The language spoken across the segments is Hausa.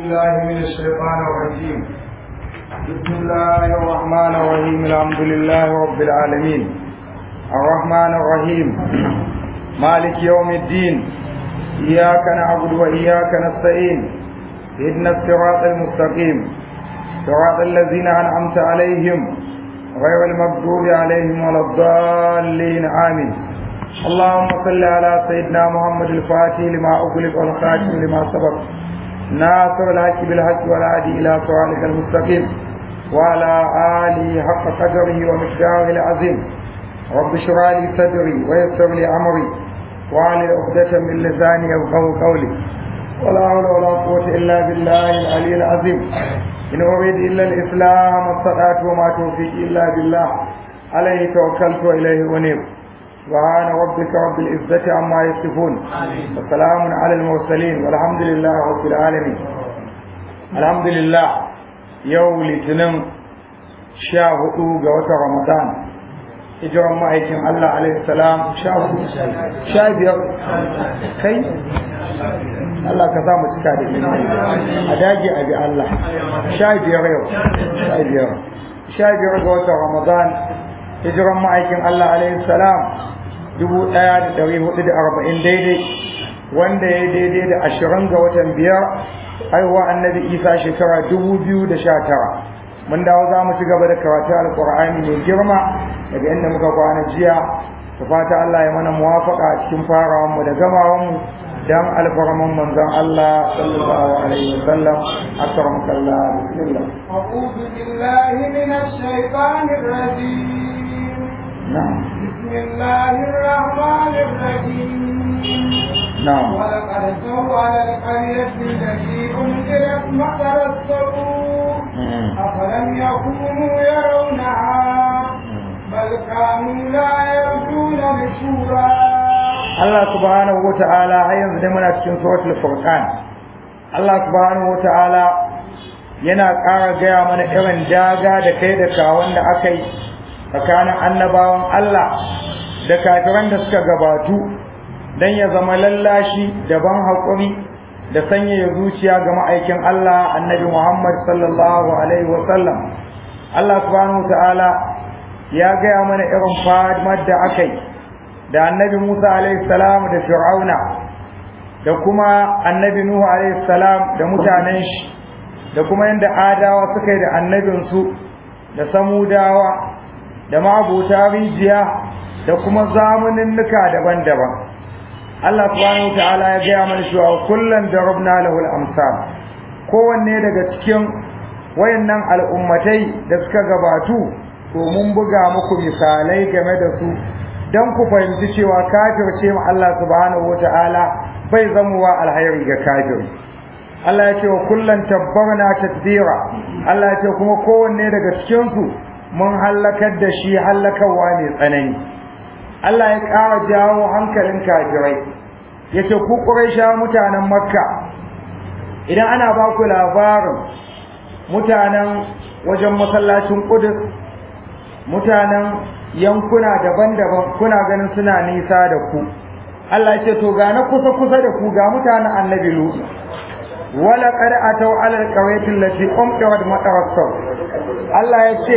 الله من الشيطان الرجيم بسم الله الرحمن الرحيم الحمد لله رب العالمين الرحمن الرحيم مالك يوم الدين إياك نعبد وإياك نستعين اهدنا الصراط المستقيم صراط الذين أنعمت عليهم غير المغضوب عليهم ولا الضالين آمين اللهم صل على سيدنا محمد الفاتح لما أغلق والخاتم لما سبق ناصر الحق بالحق والهادي إلى صراطك المستقيم وعلى آله حق قدره ومقداره العظيم رب اشرح لي صدري ويسر لي أمري وعلى عقدة من لساني يفقهوا قولي ولا حول ولا قوة إلا بالله العلي العظيم إن أريد إلا الإسلام ما استطعت وما توفيقي إلا بالله عليه توكلت وإليه أنيب سبحان ربك رب العزة عما يصفون وسلام على المرسلين والحمد لله رب العالمين الحمد لله يوم litinin sha hudu ga watan ramadan hijiran ma'aikin Allah alaihi salam sha hudu sha biyar kai Allah ka sa mu cika da imani a dage a bi Allah sha biyar yau sha biyar sha biyar ga watan ramadan hijiran ma'aikin Allah alaihi salam dubu ɗaya da ɗari hudu da arba'in daidai wanda ya daidai da ashirin ga watan biyar haihuwa annabi isa shekara dubu biyu da sha tara mun dawo za mu ci gaba da karatu alƙur'ani mai girma daga inda muka kwana jiya da fata Allah ya mana muwafaka a cikin farawan mu da gamawan mu dan alfarman manzon Allah sallallahu alaihi wasallam akramaka Allah bismillah أعوذ بالله من الشيطان الرجيم na'am بسم الله الرحمن الرحيم na'am ولقد سوى القرية التي أنزلت مطر السوء أفلم يكونوا يرونها بل كانوا لا يرجون نشورا Allah subhanahu wa ta'ala har yanzu dai muna cikin suratul furqan Allah subhanahu wa ta'ala yana ƙara gaya mana irin daga da kai da kawon da aka yi tsakanin annabawan Allah da kafiran da suka gabatu don ya zama lallashi da ban haƙuri da sanyaya zuciya ga ma'aikin Allah annabi Muhammad sallallahu alaihi wa sallam Allah subhanahu wa ta'ala ya gaya mana irin fadimar da aka yi da annabi Musa alaihi salam da Fir'auna da kuma annabi Nuhu alaihi salam da mutanen shi da kuma yanda adawa suka yi da annabinsu da samudawa da ma'abuta rijiya da kuma zamaninnuka daban-daban Allah subhanahu wa ta'ala ya gaya mana cewa kullum darabna lahu al-amsal kowanne daga cikin wayannan al'ummatai da suka gabatu to mun buga muku misalai game da su dan ku fahimci cewa kafirce mu Allah subhanahu wata'ala bai zamuwa alhairi ga kafiri Allah ya ce wa kullan tabbarna tadbira Allah ya ce kuma kowanne daga cikin su mun halakar da shi halakarwa ne tsanani Allah ya ƙara jawo hankalin kafirai ya ce ku ƙuraisha mutanen makka idan ana ba ku labarin mutanen wajen masallacin ƙudus mutanen yankuna daban-daban kuna ganin suna nisa da ku Allah ce to ga na kusa kusa da ku ga mutanen annabi Lut wala qad ataw ala alqaryati allati umqirat matarassaw Allah ya ce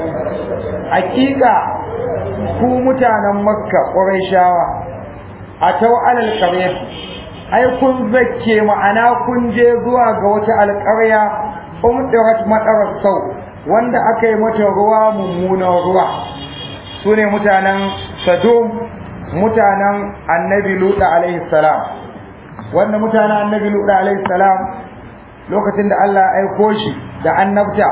hakika ku mutanen Makka Qurayshawa ataw ala alqaryati ai kun zakke ma'ana kun je zuwa ga wata alƙarya umqirat matarassaw wanda aka yi mata ruwa mummunan ruwa su ne mutanen sadom mutanen annabi luɗa alaihi salam wanda mutanen annabi luɗa alaihi salam lokacin da Allah ya aiko shi da annabta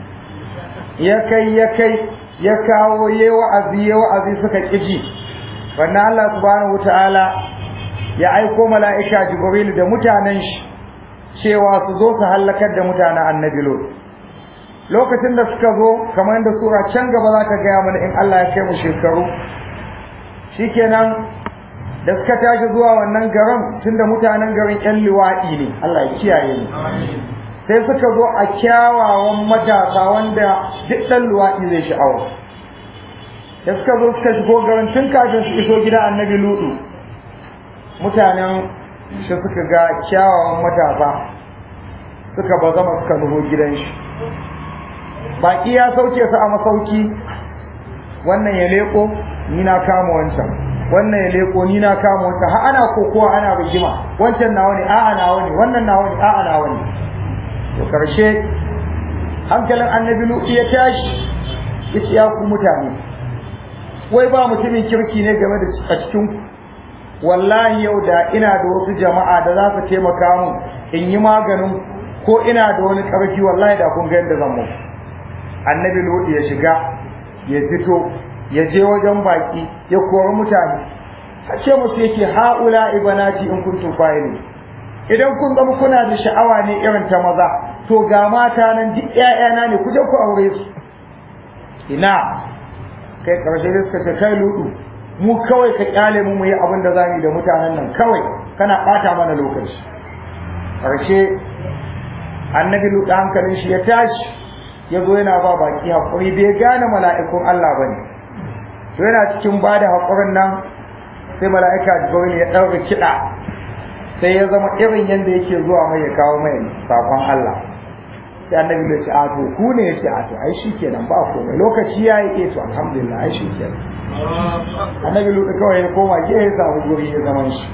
ya kai ya kai ya kawo ya wa'azi ya wa'azi suka ƙiji wannan Allah subhanahu wataala ya aiko mala'ika jibril da mutanen shi cewa su zo su hallakar da mutanen annabi luɗa lokacin da suka zo kamar yadda sura can gaba za ta gaya mana in Allah ya kai mu shekaru shikenan da suka tashi zuwa wannan garin tunda mutanen garin ƴan liwaɗi ne Allah ya kiyaye mu sai suka zo a kyawawan matasa wanda duk ɗan luwaɗi zai sha'awa da suka zo suka shigo garin tun kafin su iso gida annabi lutu mutanen shi suka ga kyawawan matasa suka bazama suka nuho gidan shi baki ya sauke su a masauki wannan ya leko ni na kama wancan wannan ya leko ni na kama wancan har ana kokowa ana rigima wancan nawa ne a'a nawa ne wannan nawa ne a'a nawa ne to karshe hankalin annabi lutu ya tashi yace ya ku mutane wai ba mutumin kirki ne game da a cikin wallahi yau da ina da wasu jama'a da za su taimaka mun in yi maganin ko ina da wani ƙarfi wallahi da kun ga yadda zan muku annabi lutu ya shiga ya fito ya je wajen baki ya kori mutane a ce musu yake haula ibanati in kuntum fa'ilin idan kun zama kuna da sha'awa ne irin ta maza to ga mata nan duk ƴaƴana ne ku je ku aure su ina kai karshe da suka ce kai ludu mu kawai ka kyale mu mu yi abin da zamu yi da mutanen nan kawai kana bata mana lokaci karshe annabi ludu hankalin shi ya tashi ya zo yana ba baki hakuri bai gane mala'ikun Allah bane to yana cikin bada hakurin nan sai mala'ika Jibril ya ɗaura kiɗa sai ya zama irin yadda yake zuwa mai ya kawo mai sakon Allah sai annabi ya ce a to ku ne ya ce a to ai shikenan ba komai lokaci ya yi to alhamdulillah ai shikenan annabi lu kawai ya koma ke ya samu guri ya zaman shi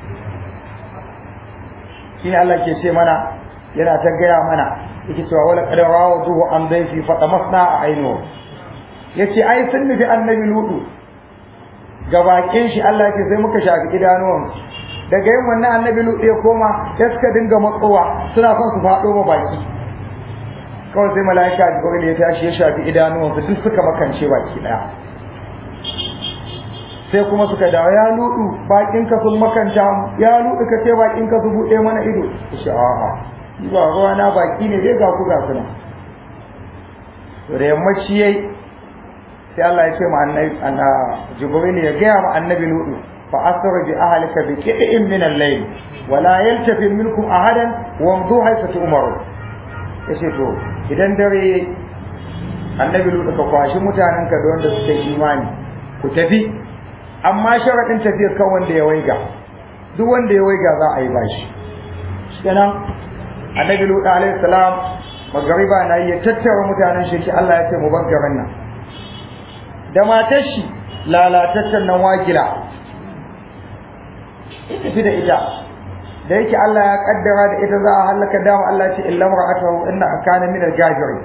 shi ne Allah ke ce mana yana ta gaya mana yake cewa wala qad rawaduhu an dayfi fa tamasna a aino yace ai sun nufi annabi lutu ga bakin shi Allah ke sai muka shafi idanuwan daga yin wannan annabi lutu ya koma ya suka dinga matsowa suna son su faɗo ma baki kawai sai mala'ika jibril ya tashi ya shafi idanuwansu duk suka makance baki daya sai kuma suka dawo ya ludu bakin ka sun makanta mu ya ludu ka ce bakin ka su bude mana ido shi a'a ni ba ruwa na baki ne dai ga ku ga suna to da yammaci yayi sai Allah ya ce ma annabi jibril ya ga ma annabi ludu fa asra bi ahlika bi qit'in min al-layl wa la yaltafi minkum ahadan wa amdu haythu tu'maru yace to idan dare annabi lutu ka kwashi mutanenka da wanda suka yi imani ku tafi amma sharaɗin tafiyar kan wanda ya waiga duk wanda ya waiga za a yi bashi kenan annabi lutu alaihi salam magariba na yi ya tattara mutanen shi ki Allah ya ce mu bar garin nan da matar shi lalataccen nan wakila tafi da ita da yake Allah ya kaddara da ita za a halaka dama Allah ce illa mar'atahu inna kana min al-gafirin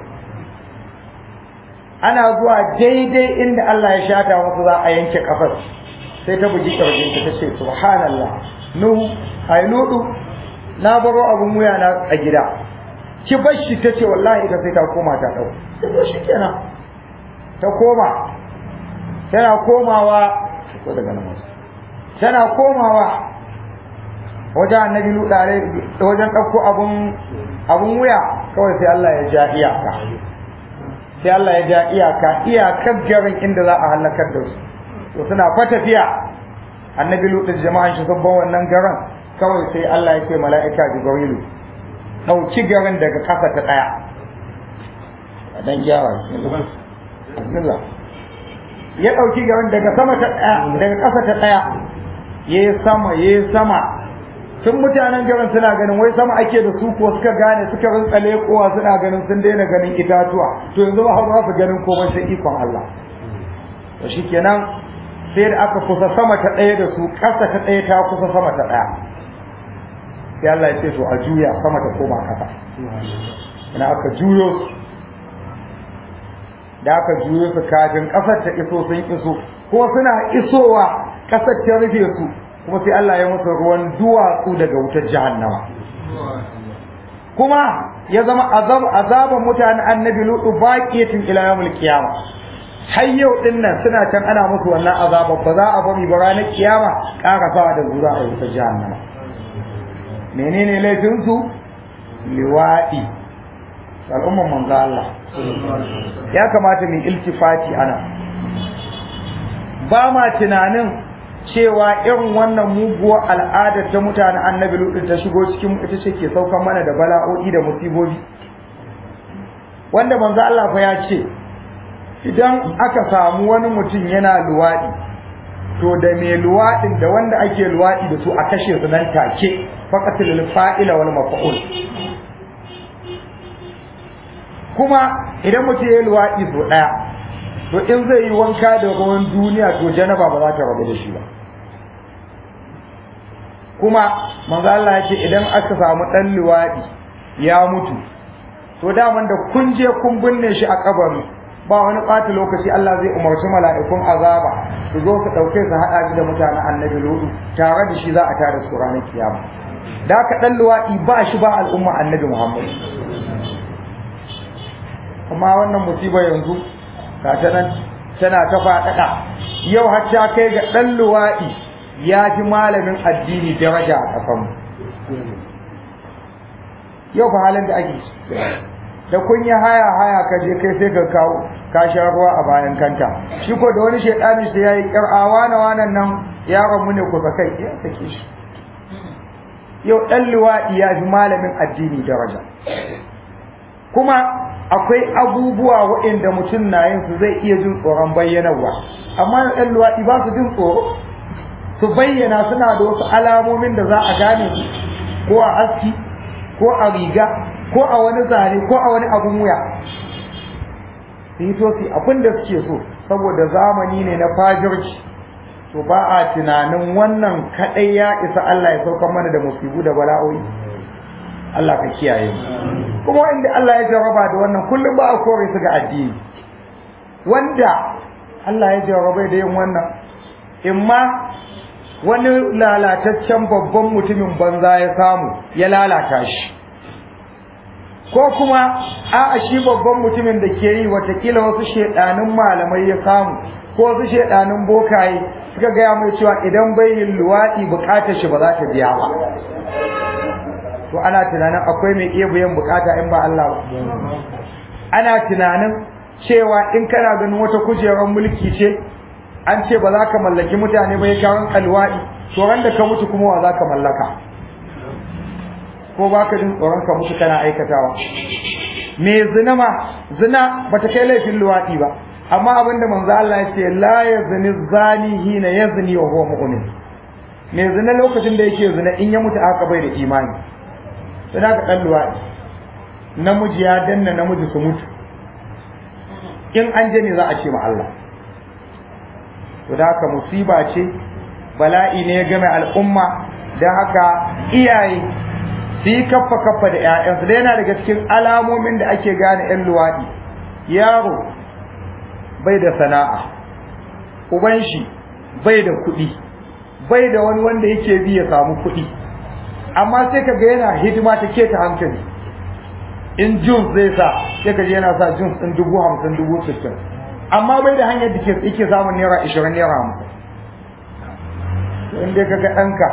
ana zuwa daidai inda Allah ya shata wasu za a yanke kafar sai ta bugi kirjin ta tace subhanallah nuhu ai nudu na baro abun wuya na a gida ki bar shi tace wallahi ita sai ta koma ta dau sai shi kenan ta koma tana komawa ko daga nan tana komawa wajen annabi ludare wajen ɗauko abun abun wuya kawai sai Allah ya ja iyaka sai Allah ya ja iyaka iyakar garin inda za a halakar da su to suna fa tafiya annabi lutu jama'an shi sabban wannan garin kawai sai Allah ya ce mala'ika jibrilu ɗauki garin daga ƙasa ta ɗaya dan gyara bismillah ya ɗauki garin daga sama ta ɗaya daga ƙasa ta ɗaya yayi sama yayi sama tun mutanen garin suna ganin wai sama ake da su ko suka gane suka rinka lekowa suna ganin sun daina ganin itatuwa to yanzu ba za su ganin komai sai ikon Allah to shikenan sai da aka kusa sama ta ɗaya da su ƙasa ta ɗaya ta kusa sama ta ɗaya sai Allah ya ce to a juya sama ta koma ƙasa ina aka juyo su da aka juyo su kafin ƙasar ta iso sun iso ko suna isowa ƙasar ta rufe su kuma sai Allah ya musu ruwan duwatsu daga wutar jahannama kuma ya zama azab azaban mutanen annabi lutu baqiyatin ila yawmil qiyama har yau din nan suna can ana musu wannan azaba ba za a bari ba ranar kiyama ƙara sawa da zura a wutar jahannama menene laifin su liwadi al'umman manzo Allah ya kamata mu iltifati ana ba ma tunanin cewa irin wannan muguwar al'adar ta mutane annabi lutsin ta shigo cikin ita ce ke saukan mana da bala'o'i da musibobi wanda manzo Allah fa ya ce idan aka samu wani mutum yana luwadi to da mai luwadin da wanda ake luwadi da su a kashe su nan take faqatul fa'ila wal maf'ul kuma idan mutum ya yi luwaɗi so ɗaya to in zai yi wanka da ruwan duniya to janaba ba za ta rabu da shi ba kuma manzo Allah ya ce idan aka samu ɗan luwaɗi ya mutu to daman da kun je kun binne shi a kabari ba wani ɓata lokaci Allah zai umarci mala'ikun azaba su zo su ɗauke su haɗa shi da mutanen annabi lodu tare da shi za a tada su ranar kiyama da aka ɗan luwaɗi ba shi ba al'umma annabi Muhammad amma wannan musiba yanzu ga ta nan tana ta faɗaɗa yau har ta kai ga ɗan luwaɗi ya fi malamin addini daraja a ƙasanmu yau fa halin da ake da kun yi haya haya ka je kai sai ka kawo ka sha ruwa a bayan kanta shi ko da wani shedani sai yayi kir'awa na wannan nan yaron mu ne ku kai ya sake shi yau dan liwaɗi ya fi malamin addini daraja kuma akwai abubuwa waɗanda mutum na yin su zai iya jin tsoron bayyanarwa amma ɗan luwaɗi ba su jin tsoro su bayyana suna da wasu alamomin da za a gane su ko a aski ko a riga ko a wani zane ko a wani abun wuya su yi tosi abin da suke so saboda zamani ne na fajirci to ba a tunanin wannan kaɗai ya isa Allah ya saukar mana da musibu da bala'o'i Allah ka kiyaye mu kuma inda Allah ya jarraba da wannan kullum ba a kore su ga addini wanda Allah ya jarraba da yin wannan imma wani lalataccen babban mutumin banza ya samu ya lalata shi ko kuma a'a shi babban mutumin da ke yi watakila wasu shedanin malamai ya samu ko wasu shedanin bokaye suka gaya mai cewa idan bai yin luwaɗi bukatar shi ba za ta biya ba to ana tunanin akwai mai iya biyan bukata in ba Allah ba ana tunanin cewa in kana ganin wata kujerar mulki ce an ce ba za ka mallaki mutane ba ya kawon alwaɗi to ran da ka mutu kuma wa za ka mallaka ko ba ka jin tsoron ka mutu kana aikatawa me zina ma zina ba ta kai laifin luwaɗi ba amma abinda manzo Allah ya ce la yazni zani hina yazni wa huwa mu'min me zina lokacin da yake zina in ya mutu aka bai da imani sai ka dan luwaɗi namiji ya danna namiji su mutu in an je ne za a ce ma Allah to da haka musiba ce bala'i ne ya game al'umma don haka iyaye su yi kaffa kaffa da 'ya'yansu da yana daga cikin alamomin da ake gane 'yan luwaɗi yaro bai da sana'a uban shi bai da kuɗi bai da wani wanda yake bi ya samu kuɗi amma sai ka ga yana hidima ta keta hankali in jins zai sa sai ka je yana sa jins ɗin dubu hamsin dubu sittin amma bai da hanyar da ke yake samun naira ishirin naira hamsin in dai kaga ɗanka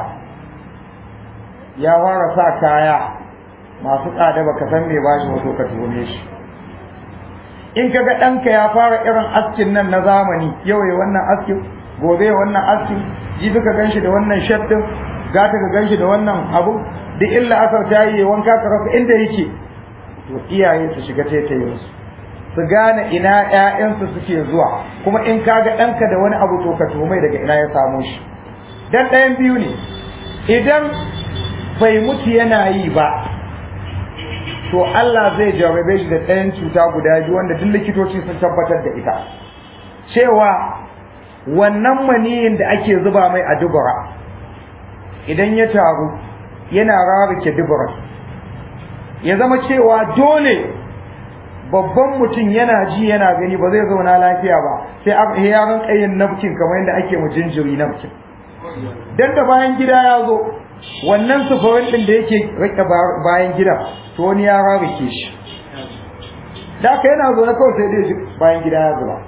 ya fara sa kaya masu tsada baka san me ba shi wato ka tuhume shi in kaga ɗanka ya fara irin askin nan na zamani yau ya wannan askin gobe ya wannan askin jibi ka ganshi da wannan shaddin gata ka ganshi da wannan abu duk illa asar ta yi wanka ka rasa inda yake to iyaye su shiga taitayin su su gane ina ƴaƴansu suke zuwa kuma in kaga ɗanka da wani abu to ka tuhumai daga ina ya samo shi dan ɗayan biyu ne idan bai mutu yana yi ba to Allah zai jarrabe shi da ɗayan cuta guda biyu wanda duk likitoci sun tabbatar da ita cewa wannan maniyin da ake zuba mai a dubura idan ya taru yana rarrake dubura ya zama cewa dole babban mutum yana ji yana gani ba zai zauna lafiya ba sai ya rinka yin nafkin kamar yadda ake mu jinjiri nafkin dan da bayan gida ya zo wannan sufurin din da yake rike bayan gida to wani ya rarrake shi da aka yana zo na kawai sai dai bayan gida ya zuba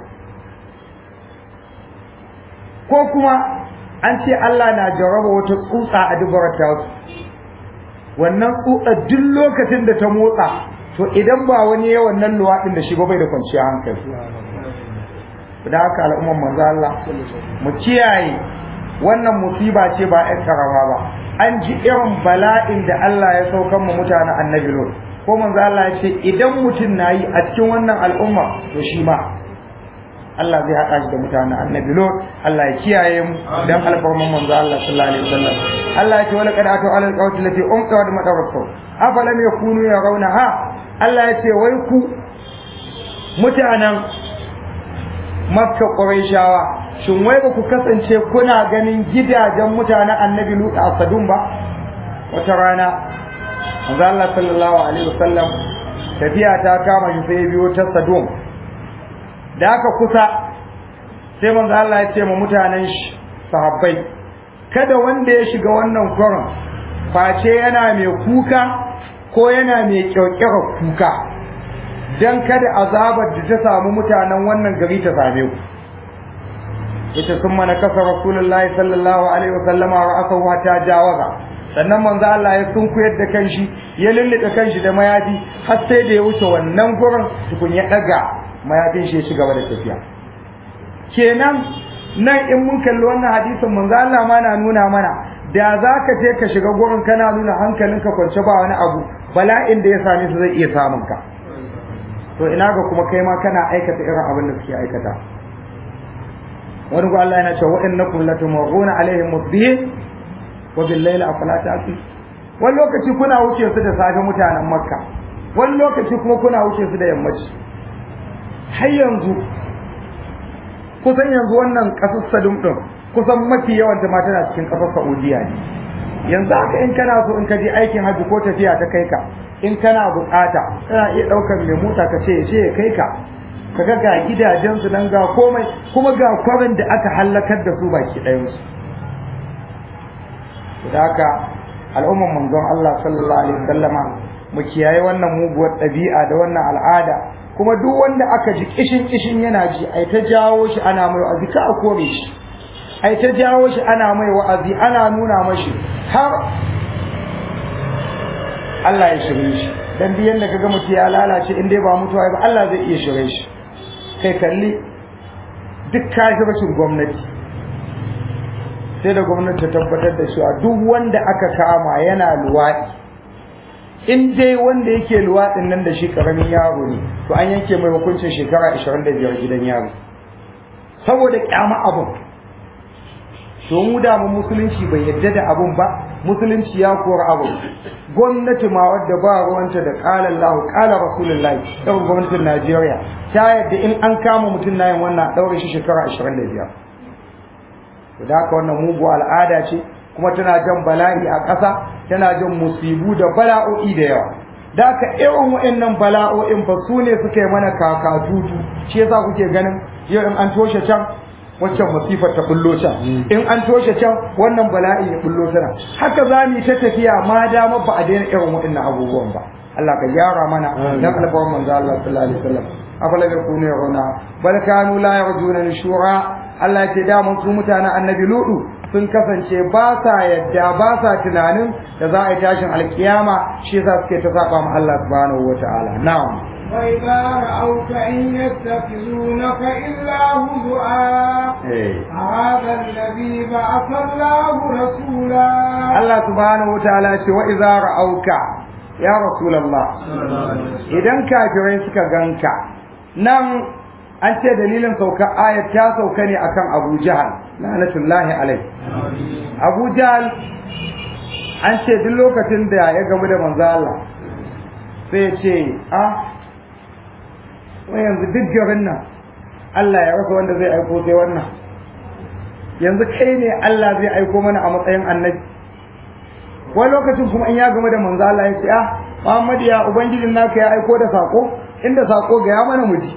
ko kuma an ce Allah na jarraba wata tsutsa a dubarar ta wannan tsutsa duk lokacin da ta motsa to idan ba wani ya wannan luwaɗin da shi ba bai da kwanciyar hankali da haka al'umman manzo Allah mu kiyaye wannan musiba ce ba ƴan karama ba an ji irin bala'in da Allah ya saukan mu mutanen annabi Lut ko manzo Allah ya ce idan mutum nayi a cikin wannan al'umma to shi ma Allah zai haɗa shi da mutanen annabi Lut Allah ya kiyaye mu dan alfarman manzo Allah sallallahu alaihi wasallam Allah ya ce wala qad atu ala alqawti lati umqa wa madaratu afalam yakunu yarawnaha Allah ya ce wai ku mutanen makka ƙurayshawa shin wai ba ku kasance kuna ganin gidajen mutanen annabi lutu a sadun ba wata rana manzo Allah sallallahu alaihi wasallam tafiya ta kama shi sai biyo ta sadun da aka kusa sai manzo Allah ya ce ma mutanen shi sahabbai kada wanda ya shiga wannan kwarin face yana mai kuka ko yana mai kyaukyara kuka dan kada azabar da ta samu mutanen wannan gari ta same ku ita sun mana kasa rasulullahi sallallahu alaihi wasallama wa asahu ta jawaza sannan manzo Allah ya sunkuyar da kanshi ya lullube kanshi da mayafi har sai da ya wuce wannan gurin tukun ya daga mayafin shi ya ci gaba da tafiya kenan nan in mun kalli wannan hadisin manzo Allah ma na nuna mana da za ka je ka shiga gurin kana nuna hankalinka kwance ba wani abu bala'in da ya same su zai iya samun ka to ina ga kuma kai ma kana aikata irin abin da suke aikata wani ko Allah yana cewa innakum latumuruna alaihim musbihin wa bil layli afala ta'qil wani lokaci kuna wuce su da safe mutanen makka wani lokaci kuma kuna wuce su da yammaci har yanzu kusan yanzu wannan kasar sadum din kusan mafi yawan ta ma tana cikin kasar saudiya ne yanzu haka in kana so in ka je aikin hajji ko tafiya ta kai ka in kana bukata kana iya daukar mai mota ka ce je ya kai ka kaga ga gidajen su nan ga komai kuma ga kwarin da aka halakar da su baki ɗayan su da haka al'umman manzon Allah sallallahu alaihi wasallama mu kiyaye wannan muguwar ɗabi'a da wannan al'ada kuma duk wanda aka ji kishin kishin yana ji ai ta jawo shi ana mai wa'azi ka a kore shi ai ta jawo shi ana mai wa'azi ana nuna mashi har Allah ya shirye shi dan biyan da kaga mutum ya lalace in dai ba mutuwa ba Allah zai iya shirye shi kai kalli duk kafircin gwamnati sai da gwamnati ta tabbatar da cewa duk wanda aka kama yana luwaɗi in dai wanda yake luwaɗin nan da shi ƙaramin yaro ne to an yanke mai hukuncin shekara 25 gidan yaro saboda kyama abin to mu da mu musulunci bai yadda da abin ba musulunci ya kora abin gwamnati ma wadda ba ruwanta da qala Allah qala Rasulullahi da gwamnatin Najeriya ta yadda in an kama mutum na yin wannan daure shi shekara 25 to da haka wannan mugu al'ada ce kuma tana jan bala'i a ƙasa tana jan musibu da bala'o'i da yawa da haka irin wa'annan bala'o'in fa su ne suka yi mana kakatutu shi yasa kuke ganin yau in an toshe can waccan masifar ta bullo can in an toshe can wannan bala'i ya bullo tana haka za mu yi ta tafiya ma dama ba a daina irin waɗannan abubuwan ba Allah ka gyara mana dan alfawan manzo Allah sallallahu alaihi wasallam afala yakunu yaruna bal kanu la yarjuna nushura Allah ya ce da mun su mutanen annabi ludu sun kasance ba sa yadda ba sa tunanin da za a yi tashin alkiyama shi yasa suke ta saba ma Allah subhanahu wataala na'am وإذا رأوك إن يتخذونك إلا هزؤا هذا الذي بعث الله رسولا الله سبحانه وتعالى وإذا رأوك يا رسول الله إذا كافرين suka ganka nan an ce dalilin sauka ayat ta sauka ne akan Abu Jahal lanatullahi alai Abu Jahal an ce duk lokacin da ya gamu da manzo Allah sai ya ce ah wai yanzu duk garin nan Allah ya rasa wanda zai aiko sai wannan yanzu kai ne Allah zai aiko mana a matsayin annabi wani lokacin kuma in ya gama da manzo Allah ya ce ah Muhammad ya ubangijin naka ya aiko da sako inda sako ga ya mana muji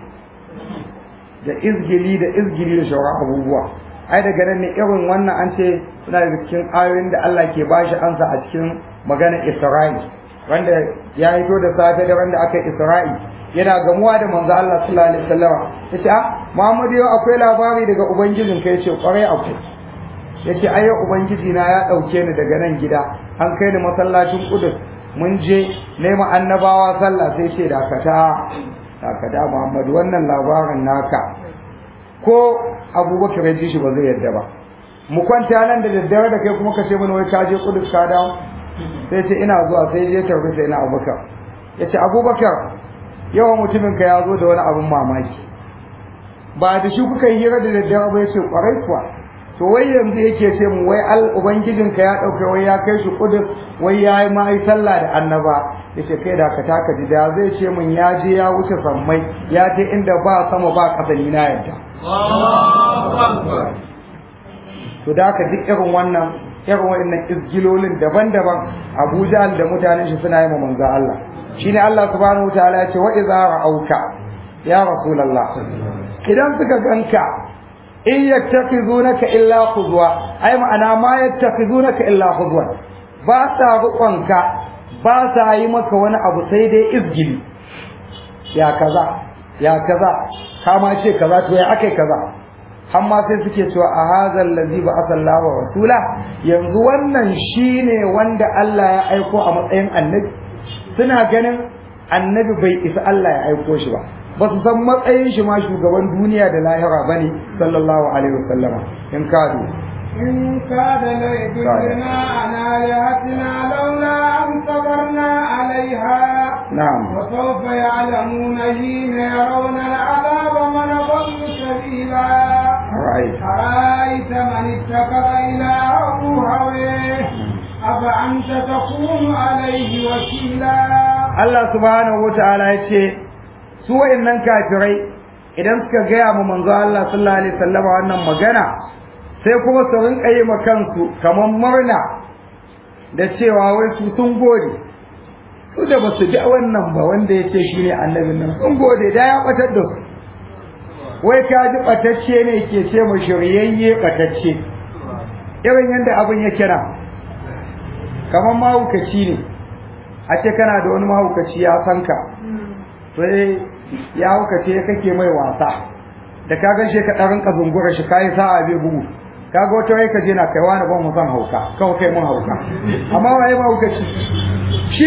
da izgili da izgili da shawara abubuwa ai daga nan ne irin wannan an ce suna da cikin ayoyin da Allah ke bashi ansa a cikin maganar Isra'i wanda ya hito da safe da wanda aka Isra'i yana gamuwa da manzo Allah sallallahu alaihi wasallam yace ah Muhammad yau akwai labari daga ubangijin kai yace kwarai akwai yace ai ubangiji na ya dauke ni daga nan gida an kai ni masallacin Qudus mun je nema annabawa sallah sai ce dakata dakata Muhammad wannan labarin naka ko Abubakar ya ji shi ba zai yarda ba mu kwanta nan da daddare da kai kuma ka ce mana wai ka je Qudus ka dawo sai ce ina zuwa sai je tarbi sai na Abubakar yace Abubakar yawan mutumin ka ya zo da wani abin mamaki ba da shi kuka yi hira da daddare ba yace kwarai kuwa to wai yanzu yake ce mu wai al ubangijin ka ya dauke wai ya kai shi kudus wai ya yi mai sallah da annaba yace kai da ka taka ji da zai ce min ya je ya wuce sammai ya je inda ba sama ba ƙasa ni na yadda to da ka duk irin wannan irin wannan izgilolin daban-daban Abu Jahl da mutanen shi suna yi ma manzo Allah shine Allah subhanahu wataala ya ce wa idza ra'auka ya rasulullah idan suka ganka in yattakhizunaka illa khuzwa ai ma'ana ma yattakhizunaka illa khuzwa ba sa ruƙonka ba sa yi maka wani abu sai dai izgili ya kaza ya kaza kama ce kaza to ya akai kaza amma sai suke cewa a hazal ladzi ba asallahu rasula yanzu wannan shine wanda Allah ya aiko a matsayin annabi suna ganin annabi bai isa Allah ya aiko shi ba ba su san matsayin shi ma shugaban duniya da lahira bane sallallahu alaihi wasallama in kadu إن كاد ليضلنا عن آلهتنا لولا أن صبرنا عليها نعم وسوف يعلمون حين يرون العذاب من ضل سبيلا رأيت أرأيت من اتخذ إلهه هويه أفأنت تكون عليه وكيلا Allah subhanahu wataala ya ce su wayannan kafirai idan suka gaya mu manzo Allah sallallahu alaihi wasallam wannan magana sai kuma su rinka yi ma kansu kamar murna da cewa wai su sun gode su da ba su ji wannan ba wanda ya ce shi ne annabin nan sun gode da ya batar da su wai ka ji batacce ne ke ce mu shiryayye batacce irin yadda abin ya kira kamar mahaukaci ne a ce kana da wani mahaukaci ya san ka sai ya haukace kake mai wasa da ka gan shi ka ɗan rinka zungura shi kayi sa'a bai bugu kaga wata rai ka je na kaiwa na ban mu san hauka kawai kai mun hauka amma waye mahaukaci shi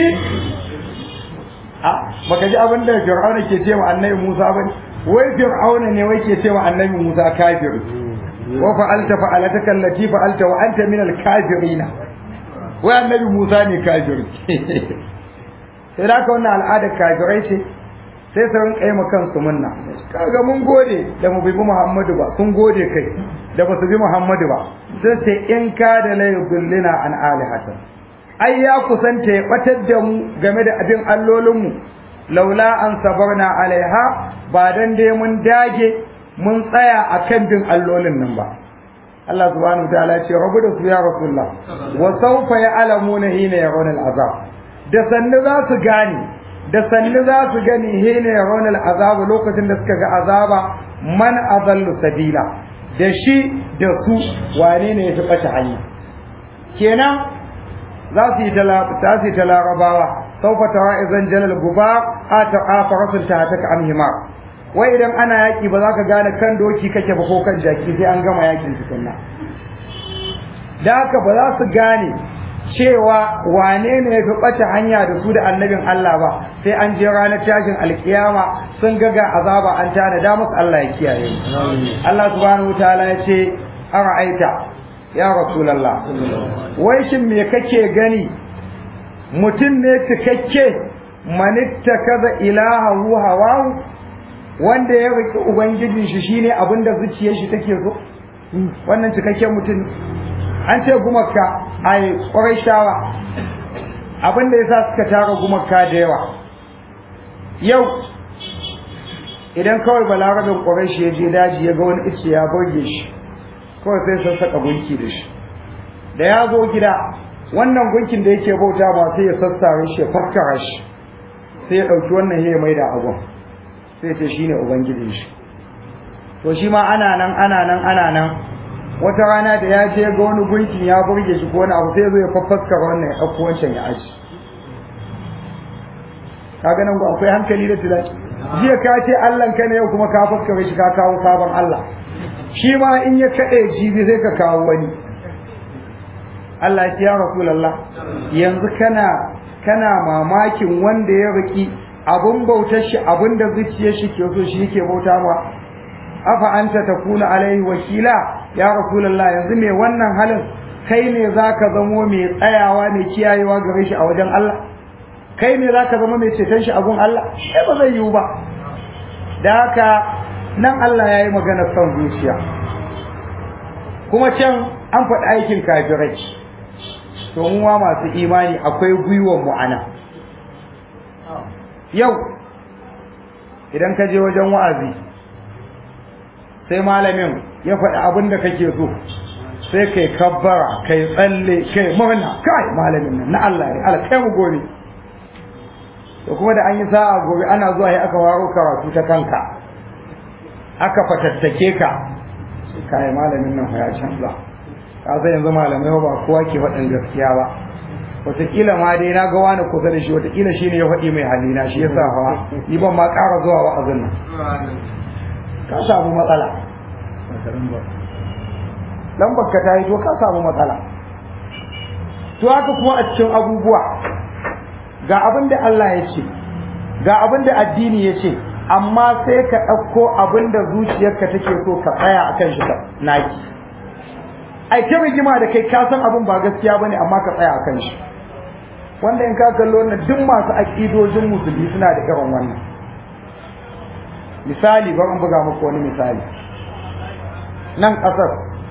a baka ji abin da fir'auna ke ce wa annabi Musa bane wai fir'auna ne wai ke ce wa annabi Musa kafir wa fa'alta fa'alataka allati fa'alta wa anta min al-kafirin wai annabi Musa ne kafir sai da ka wannan al'adar kafirai ce sai su rinka yi ma kansu munna kaga mun gode da mu bi Muhammadu ba sun gode kai da ba su bi Muhammadu ba sai ce in ka da la yudullina an alihatan ai ya kusanta ya batar da mu game da abin allolin mu laula an sabarna alaiha ba dan dai mun dage mun tsaya akan bin allolin nan ba Allah subhanahu wa ta'ala ce rabu da su ya rasulullah wa sawfa ya'lamuna hina yarawna al'azab da sannu za su gane da sannu za su gani hina yarawna al'azab lokacin da suka ga azaba man adallu sabila da shi da su wane ne ya fi ɓace hanya kenan za su yi za su yi ta larabawa saufa tara izan jalal guba a ta a farasun ta ta ka amhima wai idan ana yaƙi ba za ka gane kan doki kake ba ko kan jaki sai an gama yaƙin tukunna da haka ba za su gane cewa wane ne ya fi ɓace hanya da su da annabin Allah ba sai an je ranar tashin alkiyama sun ga ga azaba an tana da musu Allah ya kiyaye Allah subhanahu wataala ya ce ara'aita ya rasulullah wai shin me kake gani mutum ne cikakke manitta kaza ilahahu hawahu wanda ya riki ubangijin shi shine abinda zuciyar shi take so wannan cikakken mutum an ce gumaka ai ƙwarai shawa abinda yasa suka tara gumaka da yawa yau idan kawai balarabin ƙwarai shi ya je daji ya ga wani ice ya burge shi kawai sai sun saka gunki da shi da ya zo gida wannan gunkin da yake bauta ba sai ya sassare shi ya fakkara shi sai ya ɗauki wannan ya mai da abun sai ce shine ubangijin shi to shi ma ana nan ana nan ana nan wata rana da ya je ga wani gunkin ya burge shi ko wani abu sai zo ya faffaskara wannan ya ɗauko wancan ya aji kaga nan ba akwai hankali da tunani jiya ka ce Allah ka ne yau kuma ka faskare shi ka kawo sabon Allah shi ma in ya kaɗe jibi sai ka kawo wani Allah ya Rasulullah yanzu kana kana mamakin wanda ya riki abun bautar shi abun da zuciyar shi ke so shi yake bauta ma afa anta takuna alaihi wakila ya Rasulullah yanzu me wannan halin kai ne zaka zamo mai tsayawa mai kiyayewa gare shi a wajen Allah kai ne zaka zama mai ceton shi a gun Allah sai ba zai yiwu ba da haka nan Allah ya yi magana son zuciya kuma can an faɗi aikin kafirai to muwa masu imani akwai gwiwar mu ana yau idan ka je wajen wa'azi sai malamin ya faɗi abin da kake so sai kai kabbara kai tsalle kai murna kai malamin nan na Allah ne Allah kai mu gobe to kuma da an yi sa'a gobe ana zuwa ya aka waro karatu ta kanka aka fatattake ka kai malamin nan ya canza ka san yanzu malamai ba kowa ke faɗin gaskiya ba wataƙila ma dai na ga wani kusa da shi wataƙila shi ne ya faɗi mai halina shi ya sa hawa ni ban ma ƙara zuwa wa'azin nan ka samu matsala lambar ka ta yi to ka samu matsala to haka kuma a cikin abubuwa ga abin da Allah ya ce ga abin da addini ya ce amma sai ka ɗauko abin da zuciyarka take so ka tsaya a kan shi ka naki ai ta rigima da kai ka san abin ba gaskiya bane amma ka tsaya a kan shi wanda in ka kallo wannan duk masu aƙidojin musulmi suna da irin wannan misali bari in buga muku wani misali nan ƙasar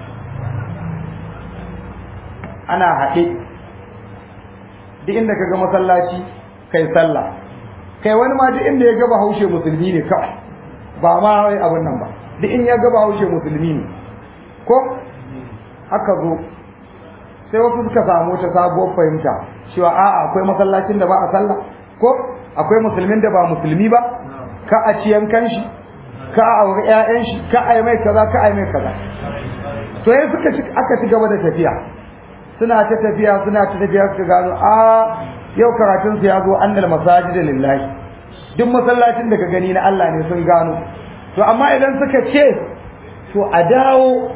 ana haɗe duk inda ka ga masallaci kai sallah kai wani ma duk inda ya ga bahaushe musulmi ne kawai ba ma wai abin nan ba duk in ya ga bahaushe musulmi ne ko aka zo sai wasu suka samu ta sabuwar fahimta cewa a'a akwai masallacin da ba a sallah ko akwai musulmin da ba musulmi ba ka a ci yankan shi ka a auri ƴaƴan shi ka a yi mai kaza ka a yi mai kaza to yayin suka aka ci gaba da tafiya suna ta tafiya suna ta tafiya suka gano a yau karatun su ya zo annal masajida lillahi duk masallacin da ka gani na Allah ne sun gano to amma idan suka ce to a dawo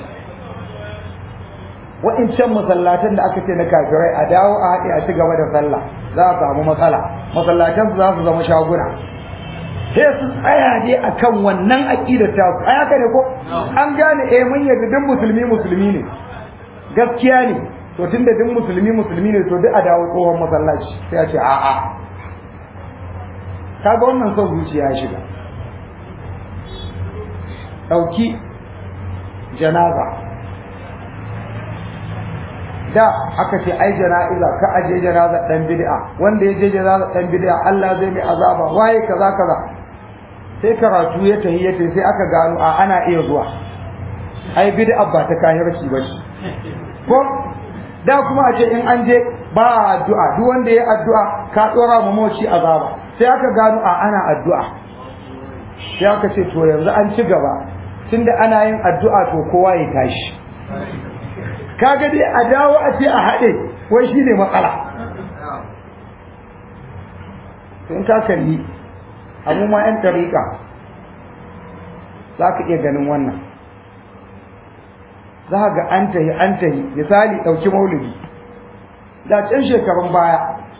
wa'incan masallatan da aka ce na kafirai a dawo a haɗe a ci gaba da sallah za a samu matsala masallatan su za su zama shaguna sai su tsaya ne akan wannan aqidar ta su ai haka ne ko an gane eh mun yarda duk musulmi musulmi ne gaskiya ne to tunda duk musulmi musulmi ne to duk a dawo tsohon masallaci sai a ce a'a kaga wannan son zuciya ya shiga ɗauki janaza da aka ce ai jana'iza ka aje janaza dan bid'a wanda ya je janaza dan bid'a Allah zai mai azaba waye kaza kaza sai karatu ya tahi ya sai aka gano a ana iya zuwa ai bid'a ba ta kahirci ba ko da kuma a ce in an je ba addu'a duk wanda ya addu'a ka dora mu moci azaba sai aka gano a ana addu'a sai aka ce to yanzu an ci gaba tunda ana yin addu'a to kowa ya tashi kaga dai a dawo a ce a haɗe wai shi ne matsala in ka kalli abu ma 'yan tariƙa za ka iya ganin wannan za ga an tahi an tahi misali ɗauki maulidi da can shekarun baya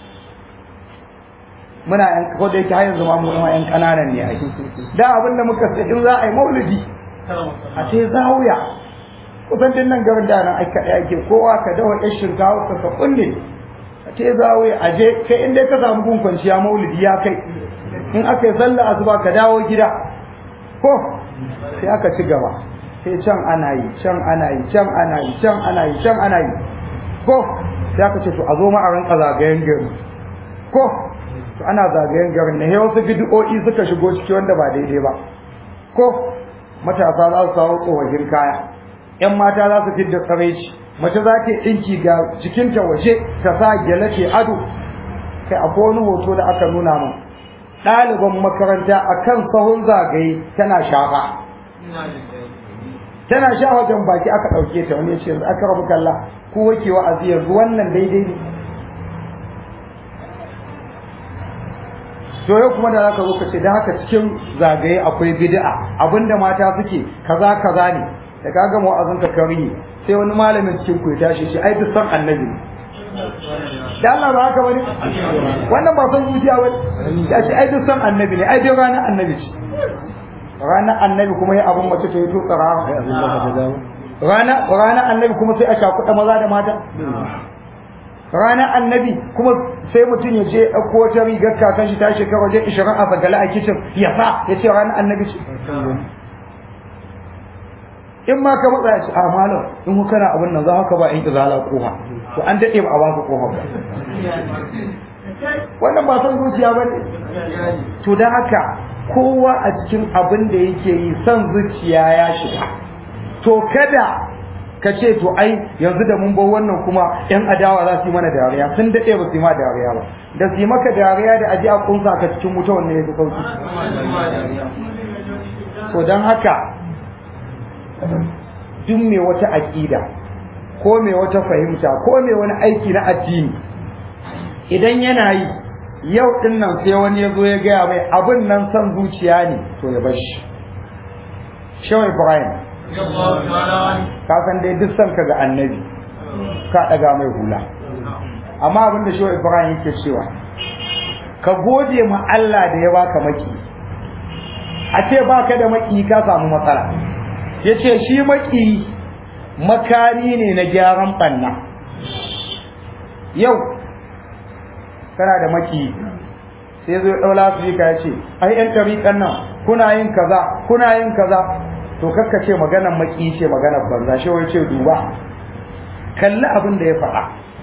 muna yan ko da yake har yanzu ma mu yan ƙananan ne ai da abin da muka sai in za a yi maulidi a ce zawiya kusan din nan garin da nan aika ake kowa ka dawa ɗan shinkawa ka ka kunne a ce zawo a je kai inda ka samu gun kwanciya maulidi ya kai in aka yi sallah asuba ka dawo gida ko sai aka ci gaba sai can ana yi can ana yi can ana yi can ana yi can ana yi ko sai aka ce to a zo ma a rinka zagayen gari ko to ana zagayen garin ne wasu bid'o'i suka shigo ciki wanda ba daidai ba ko matasa za su samu tsohon kaya ‘yan mata za su fi da tsaraici mace za ta ɗinki ga jikinta waje ta sa gyale ce ado kai akwai wani hoto da aka nuna min ɗaliban makaranta a kan sahun zagaye tana shafa tana sha wajen baki aka ɗauke ta wani ce yanzu aka rabu kalla ko wake wa'azi yanzu wannan daidai ne to yau kuma da zaka zo ka ce da haka cikin zagaye akwai bid'a abinda mata suke kaza kaza ne da ka gama wa'azin ka kariye sai wani malamin cikin ku ya tashi shi ai duk san annabi ne da Allah ba haka bane wannan ba san zuciya bane ya ce ai duk san annabi ne ai dai ranar annabi ce ranar annabi kuma ya abun mace ta yi to tsara rana ranar annabi kuma sai a shakuɗa maza da mata ranar annabi kuma sai mutum ya je ɗauko wata rigar kakan shi ta shekara wajen ishirin a sagala a kicin ya sa ya ce ranar annabi ce in ma ka matsa ya ce a malam in ku kana abin nan za ka ba in izala kofa to an daɗe ba a ba ka kofa ba wannan ba son zuciya ba ne to da haka kowa a cikin abin da yake yi son zuciya ya shiga to kada ka ce to ai yanzu da mun bar wannan kuma yan adawa za su yi mana dariya sun daɗe ba su yi ma dariya ba da su yi maka dariya da aji a kunsa ka cikin wuta wannan ya fi sauki to don haka duk mai wata aƙida ko mai wata fahimta ko mai wani aiki na addini idan yana yi yau din nan sai wani ya zo ya gaya mai abin nan son zuciya ne to ya bar shi shawai ibrahim ka san dai duk son ka ga annabi ka daga mai hula amma abin da shawai ibrahim yake cewa ka gode ma Allah da ya baka maki a ce baka da maki ka samu matsala yace shi maki makari ne na gyaran banna yau kana da maki sai zo daula su ka yace ai yan tariqan nan kuna yin kaza kuna yin kaza to kakka ce maganar maki ce maganar banza shi wai ce duba kalli abin da ya faɗa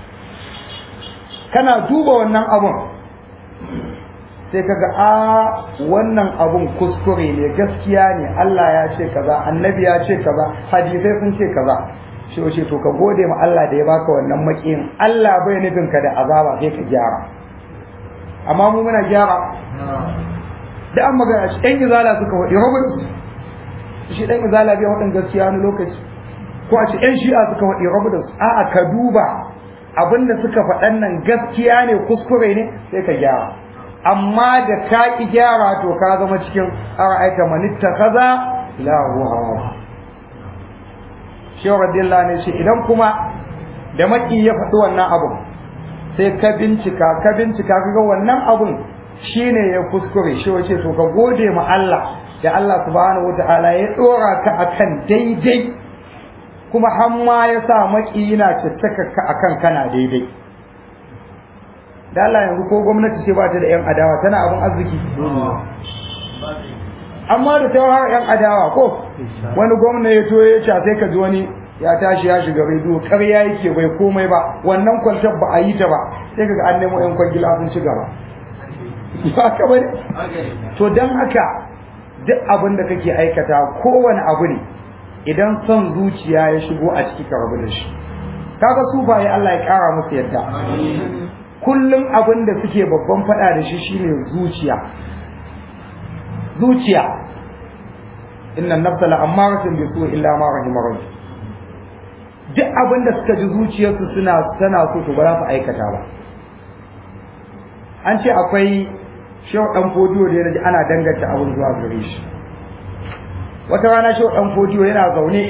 kana duba wannan abun sai kaga a wannan abun kuskure ne gaskiya ne Allah ya ce kaza annabi ya ce kaza hadisai sun ce kaza shi wace to ka gode ma Allah da ya baka wannan makiyin Allah bai nufin ka da azaba sai ka gyara amma mu muna gyara da an magana shi ɗan izala suka waɗi robin shi ɗan izala bai waɗin gaskiya wani lokaci ko a ce ɗan shi'a suka waɗi robin a'a ka duba abinda suka faɗan nan gaskiya ne kuskure ne sai ka gyara amma da ka ki gyara to ka zama cikin ara'aita manitta kaza lahu hawa shehu radiyallahu ne shi idan kuma da maki ya faɗi wannan abun sai ka bincika ka bincika kaga wannan abun shine ya kuskure shi wace to ka gode ma Allah da Allah subhanahu wataala ya dora ka akan daidai kuma har ma ya sa maki yana tattaka ka akan kana daidai da Allah yanzu ko gwamnati ce ba ta da yan adawa tana abin arziki amma da ta har yan adawa ko wani gwamna ya to ya ce sai ka ji wani ya tashi ya shiga rediyo ƙarya yake bai komai ba wannan kwantar ba a yi ta ba sai kaga an nemo yan kwangila sun ci gaba ba ka bane to dan haka duk abin da kake aikata kowane abu ne idan son zuciya ya shigo a ciki ka rabu da shi kaga sufaye Allah ya kara musu yadda kullum abin da suke babban fada da shi shine zuciya zuciya inna nafsa la ammaratun bi su'i illa ma rahima rabbi duk abin da suka ji zuciyarsu suna tana so to ba za su aikata ba an ce akwai shehu dan fodiyo da ya ana danganta abin zuwa gare shi wata rana shehu dan fodiyo yana zaune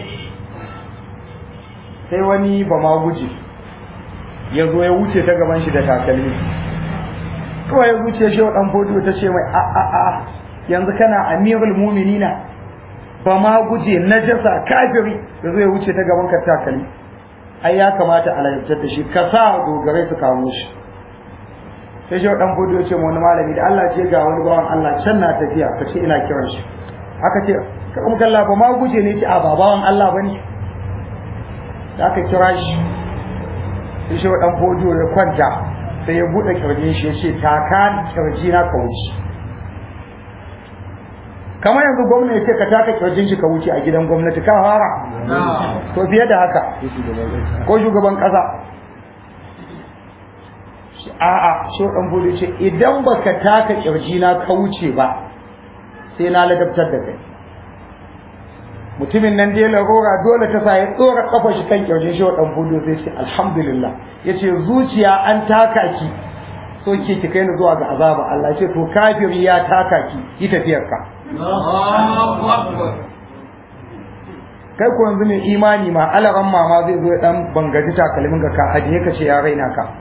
sai wani ba ma guje ya zo ya wuce ta gaban shi da takalmi kawai ya wuce shehu dan fodiyo ta ce mai a a a yanzu kana amirul mu'minina ba ma guje najasa kafiri ya zo ya wuce ta gaban ka takalmi ai ya kamata a lalatar da shi ka sa dogarai su kamo shi sai shi dan fudu ya ce wani malami da Allah ce ga wani bawan Allah can na tafiya ka ce ina kiran shi aka ce ka kuma kalla ba ma guje ne ce a ba bawan Allah bane da aka kira shi sai shi dan fudu ya kwanta sai ya bude kirjin shi ya ce taka kirji na ka wuce kamar yanzu gwamna ya ce ka taka kirjin shi ka wuce a gidan gwamnati ka fara to fiye da haka ko shugaban kasa a'a so dan bude ce idan baka taka kirji na ka wuce ba sai na ladabtar da kai mutumin nan da ya larora dole ta sa ya tsora kafa shi kan kirjin shi dan bude sai ce alhamdulillah yace zuciya an taka ki so ke ki kai ni zuwa ga azaba Allah ce to kafiri ya taka ki yi tafiyar ka kai ko yanzu mai imani ma alaran mama zai zo ya dan bangaji takalmin ga ka ajiye ka ce ya raina ka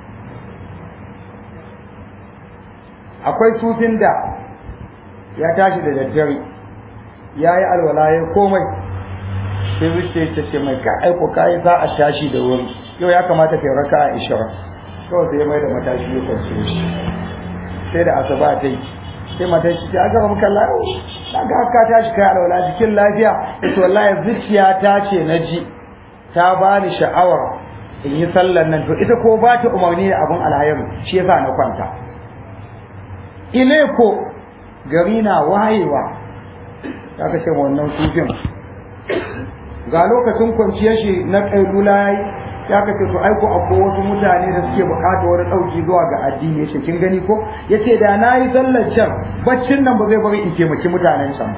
akwai sufin da ya tashi da daddare ya yi alwala ya komai sai zuciya ta ce mai ka aiko ka yi za a tashi da wuri yau ya kamata kai raka a ishara kawai sai mai da matashi ya kwanci shi sai da asaba ta yi sai matar shi ta gaba muka lawo na ga ka tashi kai alwala jikin lafiya ita wallahi zuciya ta ce na ji ta bani sha'awar in yi sallar nan to ita ko ba ta umarni da abin alhayaru shi yasa na kwanta ileko gari na wayewa ya ka ce wannan sufin ga lokacin kwanciyar shi na ƙailula ya yi ya ka ce to aiko akwai wasu mutane da suke bukata wani ɗauki zuwa ga addini ya kin gani ko ya ce da na yi sallar can baccin nan ba zai bari in taimaki mutanen can